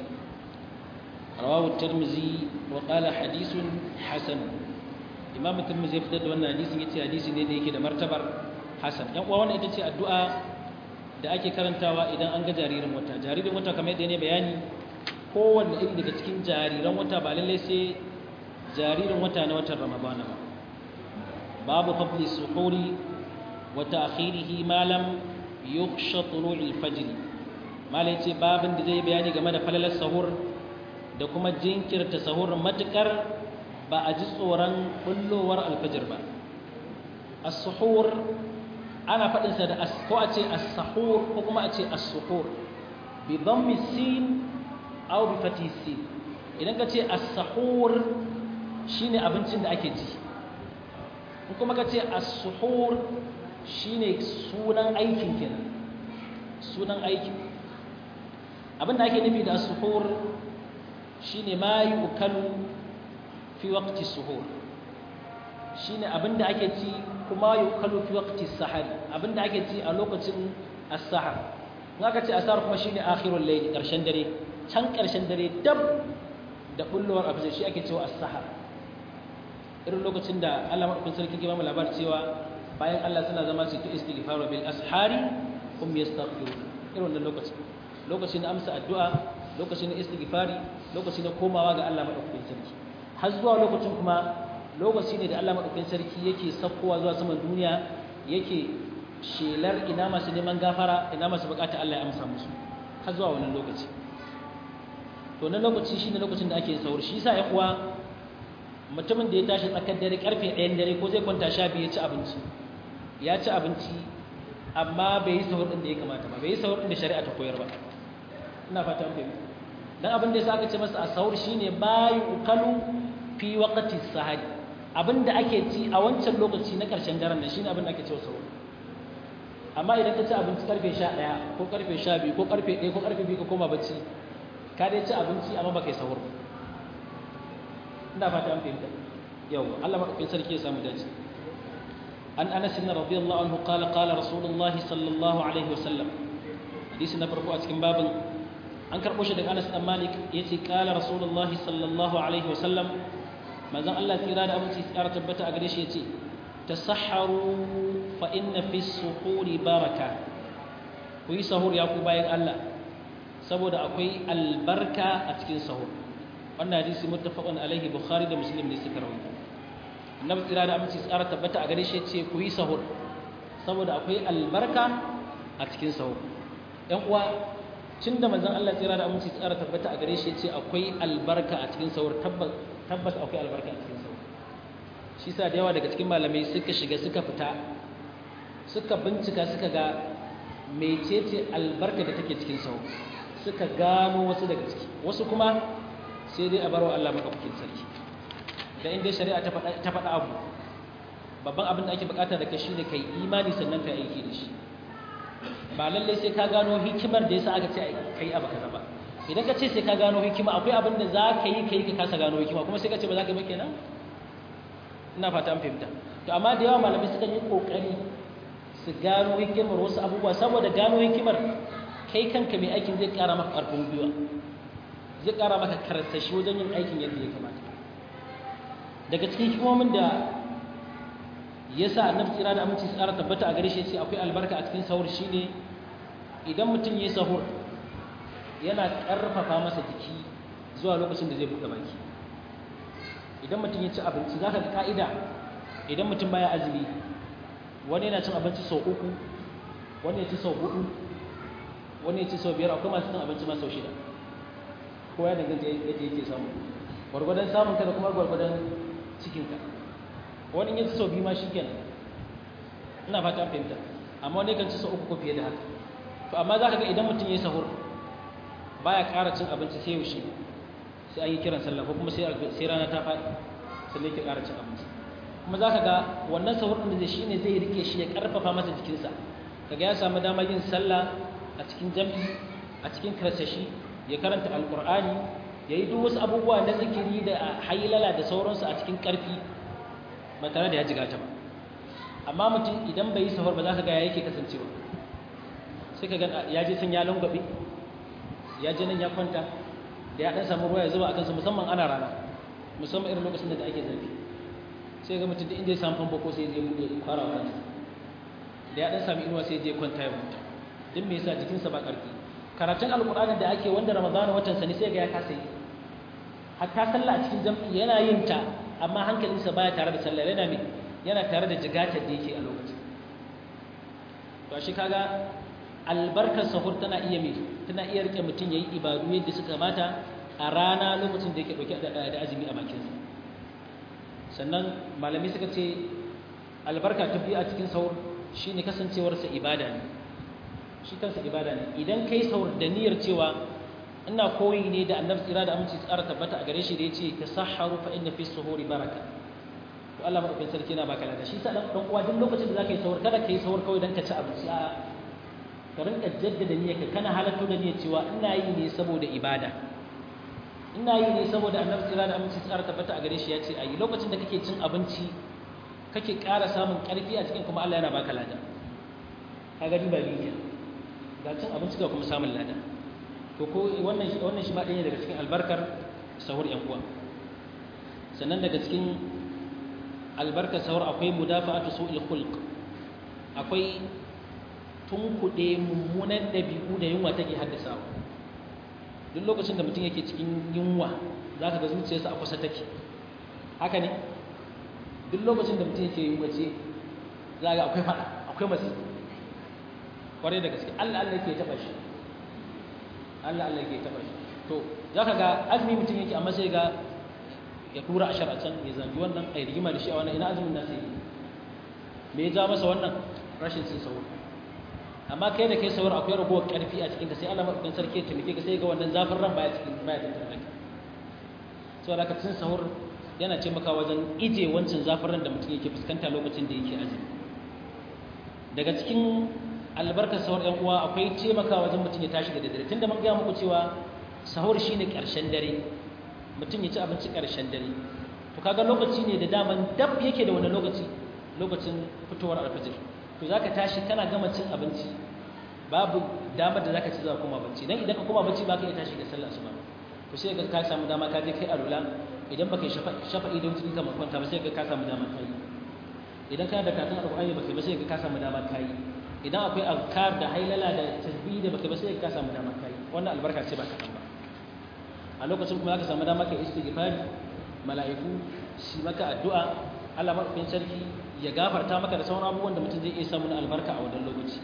rawahu tirmizi wa qala hadithun hasan imam tirmizi ya fitar da wannan hadisin yace hadisi ne da yake da martabar hasan yan uwa wannan ita ce addu'a da ake karantawa idan an ga jaririn wata jaririn wata kamar yadda ne bayani kowanne iri daga cikin jariran wata ba lallai sai jaririn wata na watan ramadana ba babu fadli suhuri wa ta'khirihi ma lam yukhsha tulu'il fajr malai ce babin da zai bayani game da falalar sahur da kuma jinkirta sahur matukar ba a ji tsoron bullowar alfajir ba as-suhur ana faɗin sa da ko a ce as-sahur ko kuma a ce as-suhur bi dhammi sin aw bi fati sin idan ka ce as-sahur shine abincin da ake ci in kuma ka ce as-suhur shine sunan aikin kenan sunan aikin abinda ake nufi da as-suhur shine ma yukalu fi waqti suhur shine abinda ake ci kuma yukalu fi waqti sahar abinda ake ci a lokacin as-sahar in aka ce as-sahar kuma shine akhirul layl karshen dare can karshen dare dab da bullowar abu shi ake cewa as-sahar irin lokacin da Allah madaukakin sarki ke ba mu labar cewa bayan Allah suna zama su ta istighfar bil ashari hum yastaghfirun irin wannan lokacin lokacin amsa addu'a lokacin istighfari lokacin komawa ga Allah madaukakin sarki har zuwa lokacin kuma lokaci ne da Allah madaukakin sarki yake sakkowa zuwa saman duniya yake shelar ina masu neman gafara ina masu bukata Allah ya amsa musu har zuwa wannan lokaci to na lokaci shine lokacin da ake saur shi yasa ya kuwa mutumin da ya tashi tsakar dare karfe 1 dare ko zai kwanta sha biyu ya ci abinci ya ci abinci amma bai yi sahur din da ya kamata ba bai yi sahur din da shari'a ta koyar ba ina fata an fahimta dan abin da yasa aka ce masa as-sahur shine bayu ukalu fi waqti sahari abinda ake ci a wancan lokaci na karshen daren nan shine abin da ake cewa sahur amma idan ka ci abinci karfe 11 ko karfe 12 ko karfe 1 ko karfe 2 ka koma bacci ka dai ci abinci amma baka yi sahur ina fata an fahimta yau Allah madaukakin sarki ya samu dace an Anas bin radiyallahu anhu qala qala rasulullahi sallallahu alaihi wasallam hadisi na farko a cikin babin an karɓo shi daga Anas dan Malik yace qala rasulullahi sallallahu alaihi wasallam manzon Allah tsira da aminci tsara tabbata a gare shi yace tasahharu fa inna fi suhuri baraka ku yi sahur ya ku bayan Allah saboda akwai albarka a cikin sahur wannan hadisi muttafaqun alaihi bukhari da muslim ne suka rawaito annabi tsira da aminci tsara tabbata a gare shi yace ku yi sahur saboda akwai albarka a cikin sahur ɗan uwa tun da manzon Allah tsira da aminci tsara tabbata a gare shi yace akwai albarka a cikin sahur tabbas tabbas akwai albarka a cikin sahur shi sa da yawa daga cikin malamai suka shiga suka fita suka bincika suka ga mecece albarka da take cikin sahur suka gano wasu daga ciki wasu kuma sai dai a barwa Allah madaukakin sarki da inda shari'a ta faɗa abu babban abin da ake bukata da kai shine kai imani sannan kai aiki da shi ba lallai sai ka gano hikimar da yasa aka ce kai abu kaza ba idan ka ce sai ka gano hikima akwai abin da za ka yi kai ka kasa gano hikima kuma sai ka ce ba za ka yi ba kenan ina fata an fahimta to amma da yawa malamai suka yi kokari su gano hikimar wasu abubuwa saboda gano hikimar kai kanka mai aikin zai kara maka karfin gwiwa zai kara maka karsashi wajen yin aikin yadda ya kamata daga cikin hikimomin da ya sa annabi tsira da aminci tsara tabbata a gare shi ce akwai albarka a cikin sahur shine idan mutum ya yi sahur yana ƙarfafa masa jiki zuwa lokacin da zai buɗe baki idan mutum ya ci abinci za ka ga ka'ida idan mutum baya azumi wani yana cin abinci sau uku wani ya ci sau hudu wani ya ci sau biyar akwai masu cin abinci ma sau shida ko ya danganta yadda yake samu gwargwadon samun ka da kuma gwargwadon cikinka wani ya ci sau biyu ma shi kenan ina fata fahimta amma wani kan ci sau uku ko fiye da haka to amma za ka ga idan mutum ya yi sahur baya ƙara cin abinci sai yaushe sai an yi kiran sallah ko kuma sai rana ta faɗi sannan yake ƙara cin abinci kuma za ka ga wannan sahur ɗin da shi ne zai rike shi ya ƙarfafa masa jikinsa kaga ya samu damar yin sallah a cikin jam'i a cikin karsashi ya karanta alƙur'ani ya yi duk wasu abubuwa na zikiri da hailala da sauransu a cikin ƙarfi ba tare da ya jiga ta ba amma mutum idan bai yi sahur ba za ka ga ya yake kasancewa sai ka ga ya je sun ya langwabe ya je nan ya kwanta da ya dan samu ruwa ya zuba a kansa musamman ana rana musamman irin lokacin da ake zafi sai ga mutum da inda ya samu famfo ko sai ya bude fara kansa da ya dan samu inuwa sai ya je kwanta ya huta din me yasa jikinsa ba karfi karatun alqur'ani da ake wanda ramadan watan sa ne sai ga ya kasa yi hatta sallah a cikin jam'i yana yin ta amma hankalinsa baya tare da sallah yana me yana tare da jigatar da yake a lokacin to shi kaga albarkar sahur tana iya mai tana iya rike mutum ya yi ibadu yadda suka mata a rana lokacin da yake ɗauke da azumi a bakinsa sannan malami suka ce albarka ta biyu a cikin sahur shi ne kasancewarsa ibada ne shi kansa ibada ne idan ka yi sahur da niyyar cewa ina koyi ne da annabi tsira da aminci tsara tabbata a gare shi da ya ce ka saharu fa inna fi suhuri baraka to Allah madaukakin sarki yana baka lada shi sa dan uwa duk lokacin da zaka yi sahur kada ka yi sahur kawai dan ka ci abinci a'a ka rinka jaddada niyyarka kana halatto da niyyar cewa ina yi ne saboda ibada ina yi ne saboda annabi tsira da aminci tsara tabbata a gare shi ya ce ayi lokacin da kake cin abinci kake ƙara samun ƙarfi a cikin kuma Allah yana baka lada ka ga duba biyu ga cin abinci ga kuma samun lada to ko wannan shi wannan shi ma ɗaya daga cikin albarkar sahur yan uwa sannan daga cikin albarkar sahur akwai mudafa'atu su'il khulq akwai tunkuɗe mummunan ɗabi'u da yunwa take haddasawa duk lokacin da mutum yake cikin yunwa za ka ga zuciyarsa a kusa take haka ne duk lokacin da mutum yake yunwa ce za ga akwai faɗa akwai masu kwarai da gaske allah allah yake taɓa shi allah allah yake taɓa shi to za ka ga azumi mutum yake amma sai ga ya tura a can ya zagi wannan a yi rigima da shi a wannan ina azumin nasa yi me ya ja masa wannan rashin cin sauro amma kai da kai sauran akwai ragowar karfi a cikin ka sai Allah madaukakin sarki ya taimake ka sai ga wannan zafin ran baya cikin baya da tare ka saboda ka cin sahur yana taimaka wajen ije wancan zafin ran da mutum yake fuskanta lokacin da yake azumi daga cikin albarkar sahur ɗan uwa akwai taimaka wajen mutum ya tashi da daddare tunda mun gaya muku cewa sahur shine ƙarshen dare mutum ya ci abinci ƙarshen dare to kaga lokaci ne da daman dab yake da wani lokaci lokacin fitowar alfajir to zaka tashi kana gama cin abinci babu damar da zaka ci za kuma bacci dan idan ka koma bacci baka iya tashi da sallah asuba to sai ga ka samu dama ka je kai alula idan baka shafa'i da wuce kamar kwanta ba sai ga ka samu dama kai idan kana da karatun alqur'ani baka ba sai ga ka samu dama kai idan akwai azkar da hailala da tasbih da baka ba sai ga ka samu dama kai wannan albarka ce ba kaɗan ba a lokacin kuma zaka samu dama kai istighfari mala'iku shi maka addu'a Allah madaukakin sarki ya gafarta maka da sauran abubuwan da mutum zai iya samu na albarka a wannan lokaci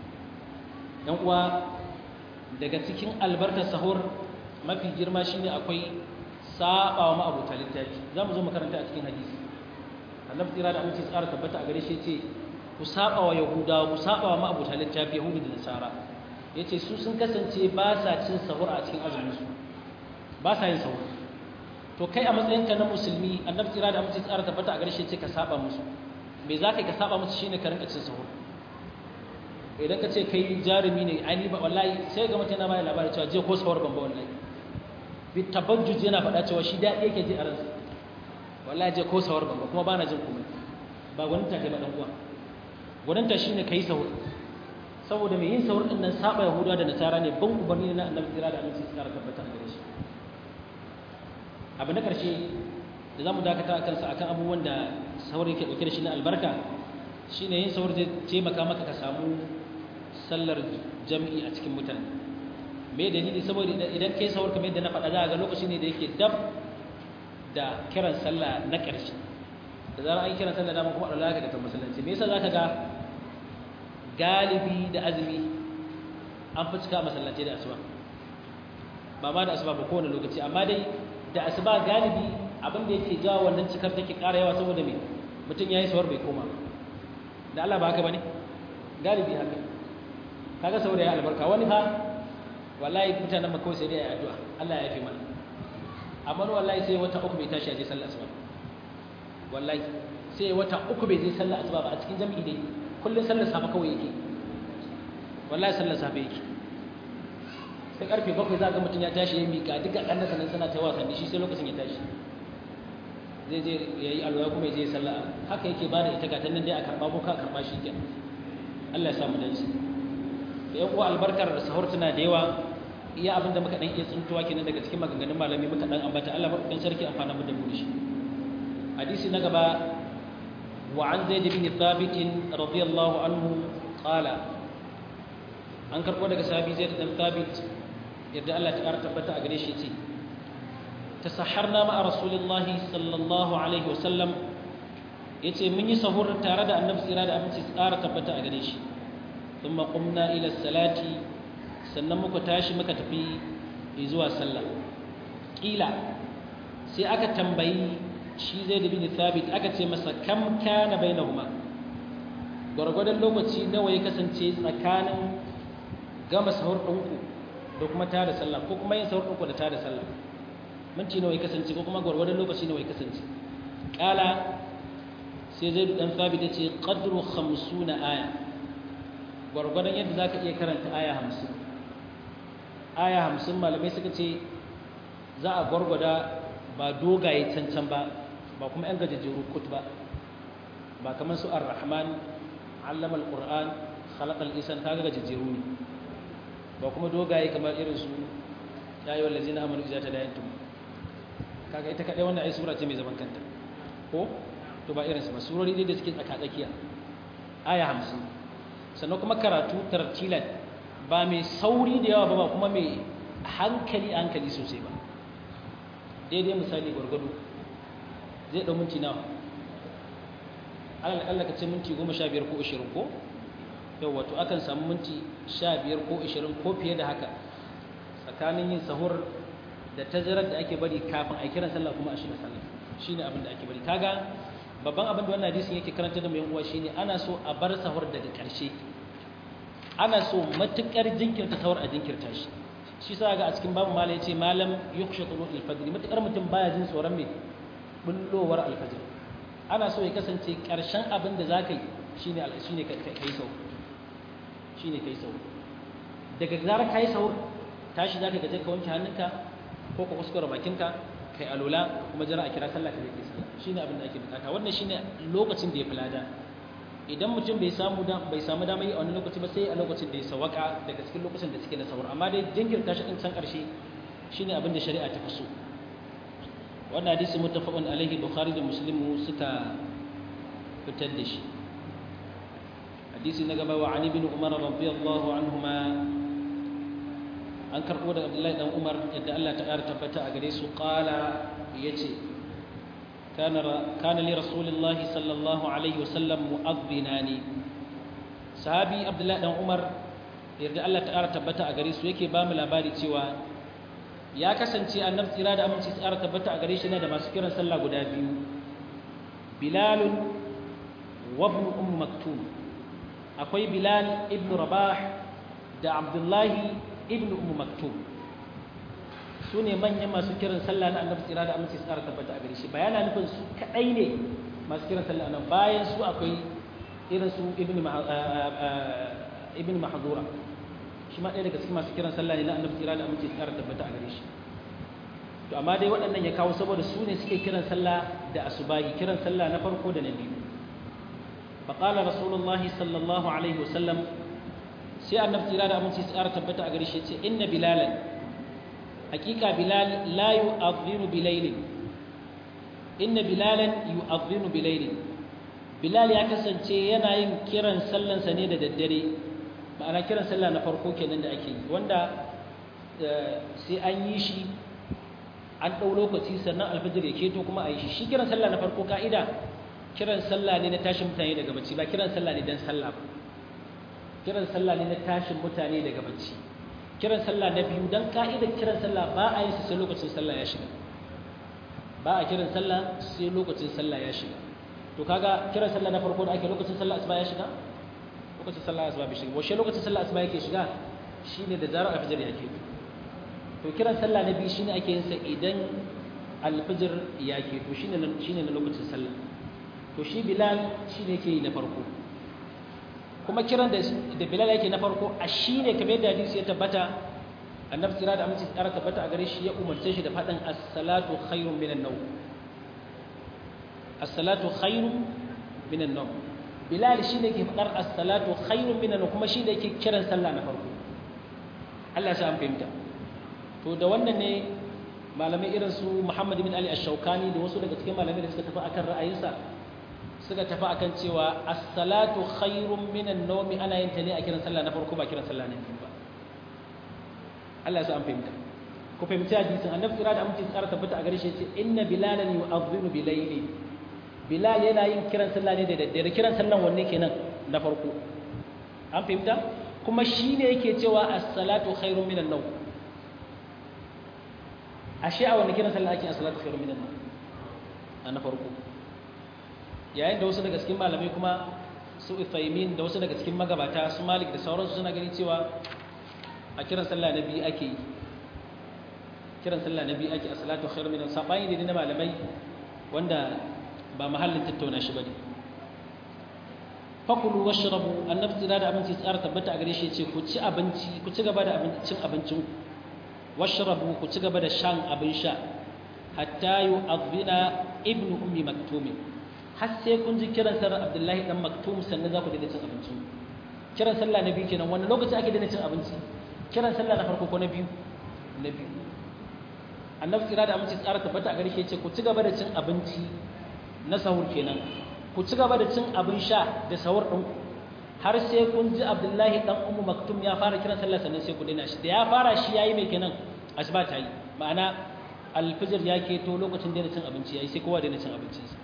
dan uwa daga cikin albarkar sahur mafi girma shine akwai saba wa ma'abuta littafi za mu zo makaranta a cikin hadisi annabi tsira da aminci tsara tabbata a gare shi ce ku saba wa yahudawa ku saba wa ma'abuta littafi yahudu da nasara yace su sun kasance ba sa cin sahur a cikin azumin su ba sa yin sahur to kai a matsayinka na musulmi annabi tsira da amince tsara tabbata a garshe ce ka saba musu me za ka yi ka saba musu shine ka rinka cin sahur idan ka ce kai jarumi ne ai ba wallahi sai ga mutum na bayar labarin cewa je ko sahur ban ba wallahi bi tabajjuj yana faɗa cewa shi daɗi yake ji a ransa wallahi je ko sahur ban ba kuma bana jin komai ba gwanin ta kai ba dan uwa gwanin ta shine kai sahur saboda mai yin sahur din nan saba yahudawa da nasara ne ban ubanni na annabi tsira da amince tsara tabbata a gare shi abu na ƙarshe da za mu dakata a kansa akan abubuwan da sahur yake ɗauke da shi na albarka shine yin sahur zai taimaka maka ka samu sallar jam'i a cikin mutane me dalili saboda idan kai sahur kamar yadda na faɗa za ga lokaci ne da yake dab da kiran sallah na ƙarshe da zarar an kiran sallah dama kuma Allah ka ta masallaci me yasa zaka ga galibi da azumi an fi cika masallaci da asuba ba ma da asuba ba kowane lokaci amma dai da asuba galibi abin da yake jawo wannan cikar take ƙara yawa saboda me mutum yayi sawar bai koma da Allah ba haka bane galibi haka kaga saboda ya albarka wani fa wallahi mutanen makka sai dai ayi addu'a Allah ya yafe mana amma wallahi sai wata uku bai tashi a je sallar asuba wallahi sai wata uku bai je sallar asuba ba a cikin jami'i dai kullun sallar safa kawai yake wallahi sallar safa yake sai karfe bakwai za ga mutum ya tashi ya mika duka ɗan sanan suna ta wasanni shi sai lokacin ya tashi zai je ya yi alwaya kuma ya je sallah haka yake ba da ita ga nan dai a karɓa ko ka karɓa shi kenan Allah ya samu dace da yan uwa albarkar sahur tana da yawa iya abin da muka dan iya tsuntuwa kenan daga cikin maganganun malami muka dan ambata Allah madaukakin sarki amfana mu da mu shi hadisi na gaba wa an zaid bin thabit radiyallahu anhu qala an karbo daga sahabi zaid bin thabit yadda Allah ta ƙara tabbata a gare shi ce tasaharna ma'a rasulillahi sallallahu alaihi wasallam yace mun yi sahur tare da annabi tsira da aminci tsara tabbata a gare shi thumma qumna ila salati sannan muka tashi muka tafi zuwa sallah kila sai aka tambayi shi zai da bin thabit aka ce masa kam kana bainahuma gwargwadon lokaci nawa ya kasance tsakanin gama sahur ɗinku da kuma tada sallah ko kuma yin sahur ɗinku da tada sallah minti nawa ya kasance ko kuma gwargwadon lokaci nawa ya kasance kala sai zai dan thabit ya ce qadru 50 aya gwargwadon yadda zaka iya karanta aya 50 aya 50 malamai suka ce za a gwargwada ba dogaye cancan ba ba kuma yan gajejjeru kut ba ba kamar su ar-rahman allama al-qur'an khalaqa al-insan kaga gajejjeru ne ba kuma dogaye kamar irin su ya yi wallazi na amanu iza ta dayantum kaga ita kaɗai wannan ai sura ce mai zaman kanta ko to ba irinsu ba surori dai da suke tsaka-tsakiya aya hamsin sannan kuma karatu tartilan ba mai sauri da yawa ba ba kuma mai hankali hankali sosai ba daidai misali gwargwado zai ɗau minti nawa alal akalla ka ce minti goma sha biyar ko ashirin ko yau wato akan samu minti sha biyar ko ashirin ko fiye da haka tsakanin yin sahur da tazarar da ake bari kafin a kiran sallah kuma a shiga sallah shine abin da ake bari kaga babban abin da wannan hadisin yake karanta da mu yan uwa shine ana so a bar sahur daga ƙarshe ana so matukar jinkirta sahur a jinkirta shi shi sa ga a cikin babu mala yace malam yukhsha tulu al-fajr matukar mutum baya jin tsoron me bullowar al-fajr ana so ya kasance ƙarshen abin da zaka yi shine shine kai sahur shine kai sahur daga zarar kai sahur tashi zaka gaje ka wanke hannunka ko ka kuskura bakinka kai alula kuma jira a kira sallah ka zai sallah shine abin da ake bukata wannan shine lokacin da ya fi lada idan mutum bai samu da bai samu dama yi a wani lokaci ba sai a lokacin da ya sawaka daga cikin lokacin da suke na sahur amma dai jinkirta shi din can karshe shine abin da shari'a ta fi so wannan hadisi muttafaqun alaihi bukhari da muslim suka fitar da shi hadisi na gaba wa ani bin umar radiyallahu anhuma an karɓo da abdullahi dan umar yadda Allah ta ƙara tabbata a gare su ƙala ya ce kana li rasulillahi sallallahu alaihi wasallam mu'adhdhina ne sahabi abdullahi dan umar yadda Allah ta ƙara tabbata a gare su yake ba mu labari cewa ya kasance annabi tsira da aminci tsara tabbata a gare shi ne da masu kiran sallah guda biyu bilalun wa ibn umm maktum akwai bilal ibn rabah da abdullahi ibn umm maktum su ne manyan masu kiran sallah na annabi tsira da aminci tsara tabbata a gare shi bayana nufin su kadai ne masu kiran sallah nan bayan su akwai irin su ibn ibn mahdura shi ma ɗaya daga cikin masu kiran sallah ne na annabi tsira da aminci tsara tabbata a gare shi to amma dai waɗannan ya kawo saboda su ne suke kiran sallah da asubahi kiran sallah na farko da na biyu فقال رسول الله صلى الله عليه وسلم sai annabi tsira da aminci tsara tabbata a gare shi ce inna bilalan hakika bilal la yu'adhdhinu bilailin inna bilalan yu'adhdhinu bilailin bilal ya kasance yana yin kiran sallansa ne da daddare ma'ana kiran sallah na farko kenan da ake yi wanda sai an yi shi an ɗau lokaci sannan alfajir ya keto kuma a yi shi shi kiran sallah na farko ka'ida kiran sallah ne na tashin mutane daga bacci ba kiran sallah ne dan sallah ba kiran sallah ne na tashin mutane daga bacci kiran sallah na biyu dan ka'idar kiran sallah ba a yin sa sai lokacin sallah ya shiga ba a kiran sallah sai lokacin sallah ya shiga to kaga kiran sallah na farko da ake lokacin sallah asuba ya shiga lokacin sallah asuba bai shiga washe lokacin sallah asuba yake shiga shine da zarar alfajir ya ke to kiran sallah na biyu shine ake yin sa idan alfajir ya ke to shine shine na lokacin sallah to shi bilal shine yake yi na farko kuma kiran da da bilal yake na farko a shine kamar yadda hadisi ya tabbata annabi tsira da aminci tsara tabbata a gare shi ya umarce shi da faɗin as-salatu khairun minan nawm as-salatu khairun minan nawm bilal shine ke faɗar as-salatu khairun minan nawm kuma shine yake kiran sallah na farko Allah ya sa an fahimta to da wannan ne malamai irin su Muhammad bin Ali Ash-Shawkani da wasu daga cikin malamai da suka tafi akan ra'ayinsa suka tafi akan cewa as-salatu khairun minan nawm ana yin ta ne a kiran sallah na farko ba kiran sallah na biyu ba Allah ya sa an fahimta ku fahimci hadisin annabi kira da amince tsara tabbata a gare shi yace inna bilalan yu'adhdhinu bilayli bilal yana yin kiran sallah ne da daddare kiran sallan wanne kenan na farko an fahimta kuma shine yake cewa as-salatu khairun minan nawm ashe a wanne kiran sallah ake as-salatu khairun minan nawm na farko yayin da wasu daga cikin malamai kuma su Uthaymin da wasu daga cikin magabata su Malik da sauransu suna gani cewa a kiran sallah na biyu ake yi kiran sallah na biyu ake a salatu khairu minan sabani ne na malamai wanda ba mahallin tattauna shi bane fakulu washrabu annabi tsira da abinci tsara tabbata a gare shi yace ku ci abinci ku ci gaba da abincin abincin washrabu ku ci gaba da shan abin sha hatta yu'adhina ibnu ummi maktum har sai kun ji kiran sallar abdullahi dan maktum sannan za ku daina cin abinci kiran sallah na biyu kenan wannan lokaci ake daina cin abinci kiran sallah na farko ko na biyu na biyu annabi tsira da aminci tsara tabbata a garshe ce ku ci gaba da cin abinci na sahur kenan ku ci gaba da cin abin sha da sahur ɗin har sai kun ji abdullahi dan ummu maktum ya fara kiran sallah sannan sai ku daina shi da ya fara shi yayi mai kenan asuba ta yi ma'ana alfijir ya keto lokacin daina cin abinci yayi sai kowa daina cin abincinsa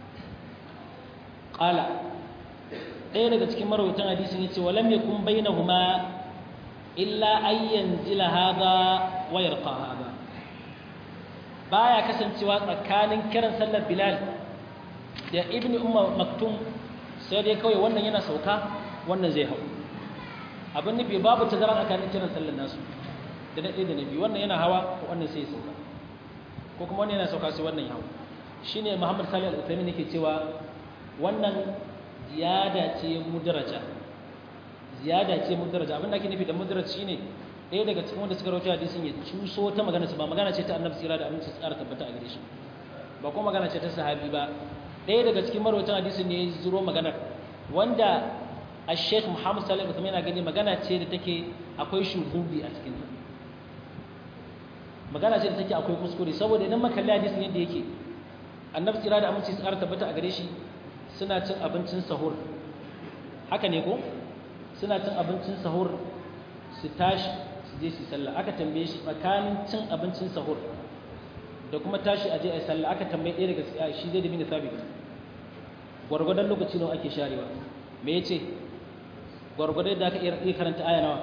qala ɗaya daga cikin marawaitan hadisin yace walam yakun bainahuma illa an yanzila hadha wa yarqa hadha baya kasancewa tsakanin kiran sallar bilal da ibnu umma maktum sai dai kawai wannan yana sauka wannan zai hau abin nufi babu tazara tsakanin kiran sallar nasu da na ɗaya da na biyu wannan yana hawa wannan sai ya sauka ko kuma wannan yana sauka sai wannan ya hau shine muhammad salih al-uthaymin yake cewa wannan ziyada ce mudaraja ziyada ce mudaraja abin da ake nufi da mudaraj shine ɗaya daga cikin wanda suka rawaito hadisin ya cuso ta magana ba magana ce ta annabi tsira da aminci tsara tabbata a gare shi ba kuma magana ce ta sahabi ba ɗaya daga cikin marwatan hadisin ne ya zuro maganar wanda a sheikh muhammad salih al yana gani magana ce da take akwai shuhudi a cikin ta magana ce da take akwai kuskure saboda idan makalli hadisin yadda yake annabi tsira da aminci tsara tabbata a gare shi suna cin abincin sahur haka ne ko suna cin abincin sahur su tashi su je su sallah aka tambaye shi tsakanin cin abincin sahur da kuma tashi a je a sallah aka tambaye ɗaya daga shi zai da bin sabit gwargwadon lokaci nawa ake sharewa me yace gwargwadon da aka iya karanta aya nawa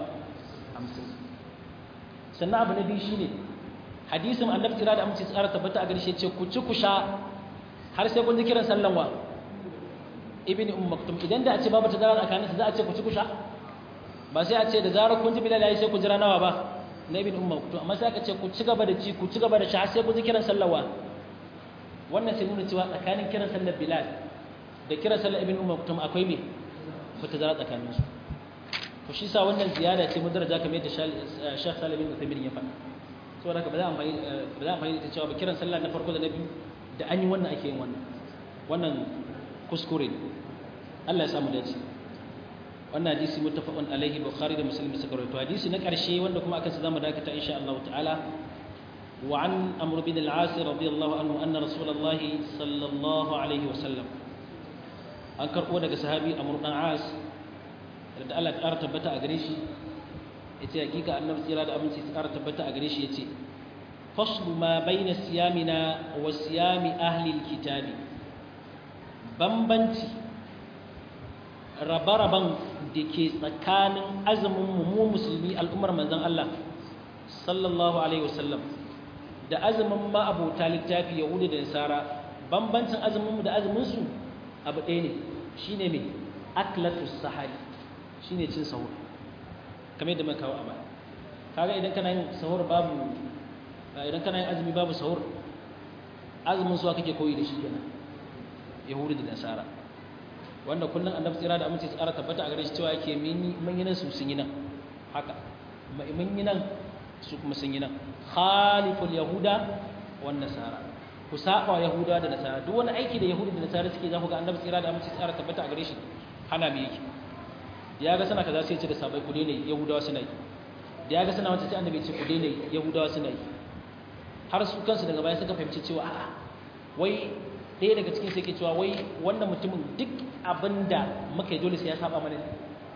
50 sannan abu na biyu shine hadisin annabi kira da amince tsara tabbata a garshe ce ku ci ku sha har sai kun ji kiran sallan wa ibn umm maktum idan da a ce babu tazara tsakaninsu za a ce ku ci kusha ba sai a ce da zarar kun ji bilal yayi sai ku jira nawa ba na ibn umm maktum amma sai aka ce ku ci gaba da ci ku ci gaba da sha sai ku ji kiran sallawa wannan sai nuna cewa tsakanin kiran sallar bilal da kiran sallar ibn umm maktum akwai me ku tazara tsakaninsu to shi sa wannan ziyada ce mudaraja kamar yadda Sheikh Salim bin Uthaymeen ya faɗa saboda haka ba za a amfani ba za a amfani da cewa ba kiran sallah na farko da na biyu da an yi wannan ake yin wannan wannan kuskure ne Allah ya samu dace wannan hadisi muttafaqun alaihi bukhari da muslim suka rawaito hadisi na karshe wanda kuma akan sa zamu dakata insha Allah ta'ala wa an amr bin al-as radiyallahu anhu anna rasulullah sallallahu alaihi wasallam an karbo daga sahabi amr dan as da Allah ya ƙara tabbata a gare shi yace hakika annabi tsira da aminci ya ƙara tabbata a gare shi yace faslu ma baina siyamina wa siyami ahli al-kitabi bambanci rabe-raben da ke tsakanin azumin mu musulmi al'ummar manzon Allah sallallahu alaihi wasallam da azumin ma'abota littafi yahudu da nasara bambancin azumin mu da azumin su abu ɗaya ne shine me aklatus sahari shine cin sahur kamar yadda muka kawo a baya kaga idan kana yin sahur babu idan kana yin azumi babu sahur azumin su kake koyi da shi kenan yahudu da nasara wanda kullum annabi tsira da aminci tsara tabbata a gare shi cewa yake mun yi nan su sun yi nan haka mun yi nan su kuma sun yi nan khaliful yahuda wan nasara ku saba wa yahuda da nasara duk wani aiki da yahudu da nasara suke za ku ga annabi tsira da aminci tsara tabbata a gare shi hana me yake ya ga sana kaza sai ya ce da sabai ku daina yahudawa suna yi da ya ga sana wata sai annabi ya ce ku daina yahudawa suna yi har su kansu daga baya suka fahimci cewa a'a wai ɗaya daga cikin sai ke cewa wai wannan mutumin duk abin da muka yi dole sai ya saba mana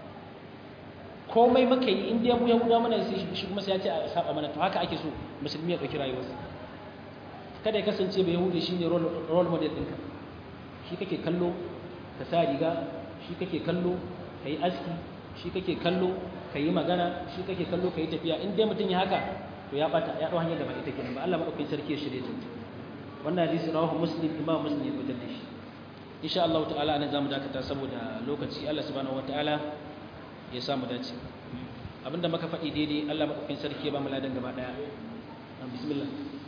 komai muka yi inda mu yahuda mana sai shi kuma sai ya ce a saba mana to haka ake so musulmi ya ɗauki rayuwarsa kada ya kasance bai yahudi shine role model ɗinka shi kake kallo ka sa riga shi kake kallo ka yi aski shi kake kallo ka yi magana shi kake kallo ka yi tafiya in dai mutum ya haka to ya bata ya ɗau hanyar da ba ita kenan ba Allah maɗaukakin sarki ya shirye ta wannan hadisi rawahu muslim imam muslim ya fitar da shi insha Allah ta'ala anan zamu dakata saboda lokaci Allah subhanahu wataala ya samu dace abinda muka faɗi daidai Allah madaukakin sarki ya ba mu ladan gaba daya bismillah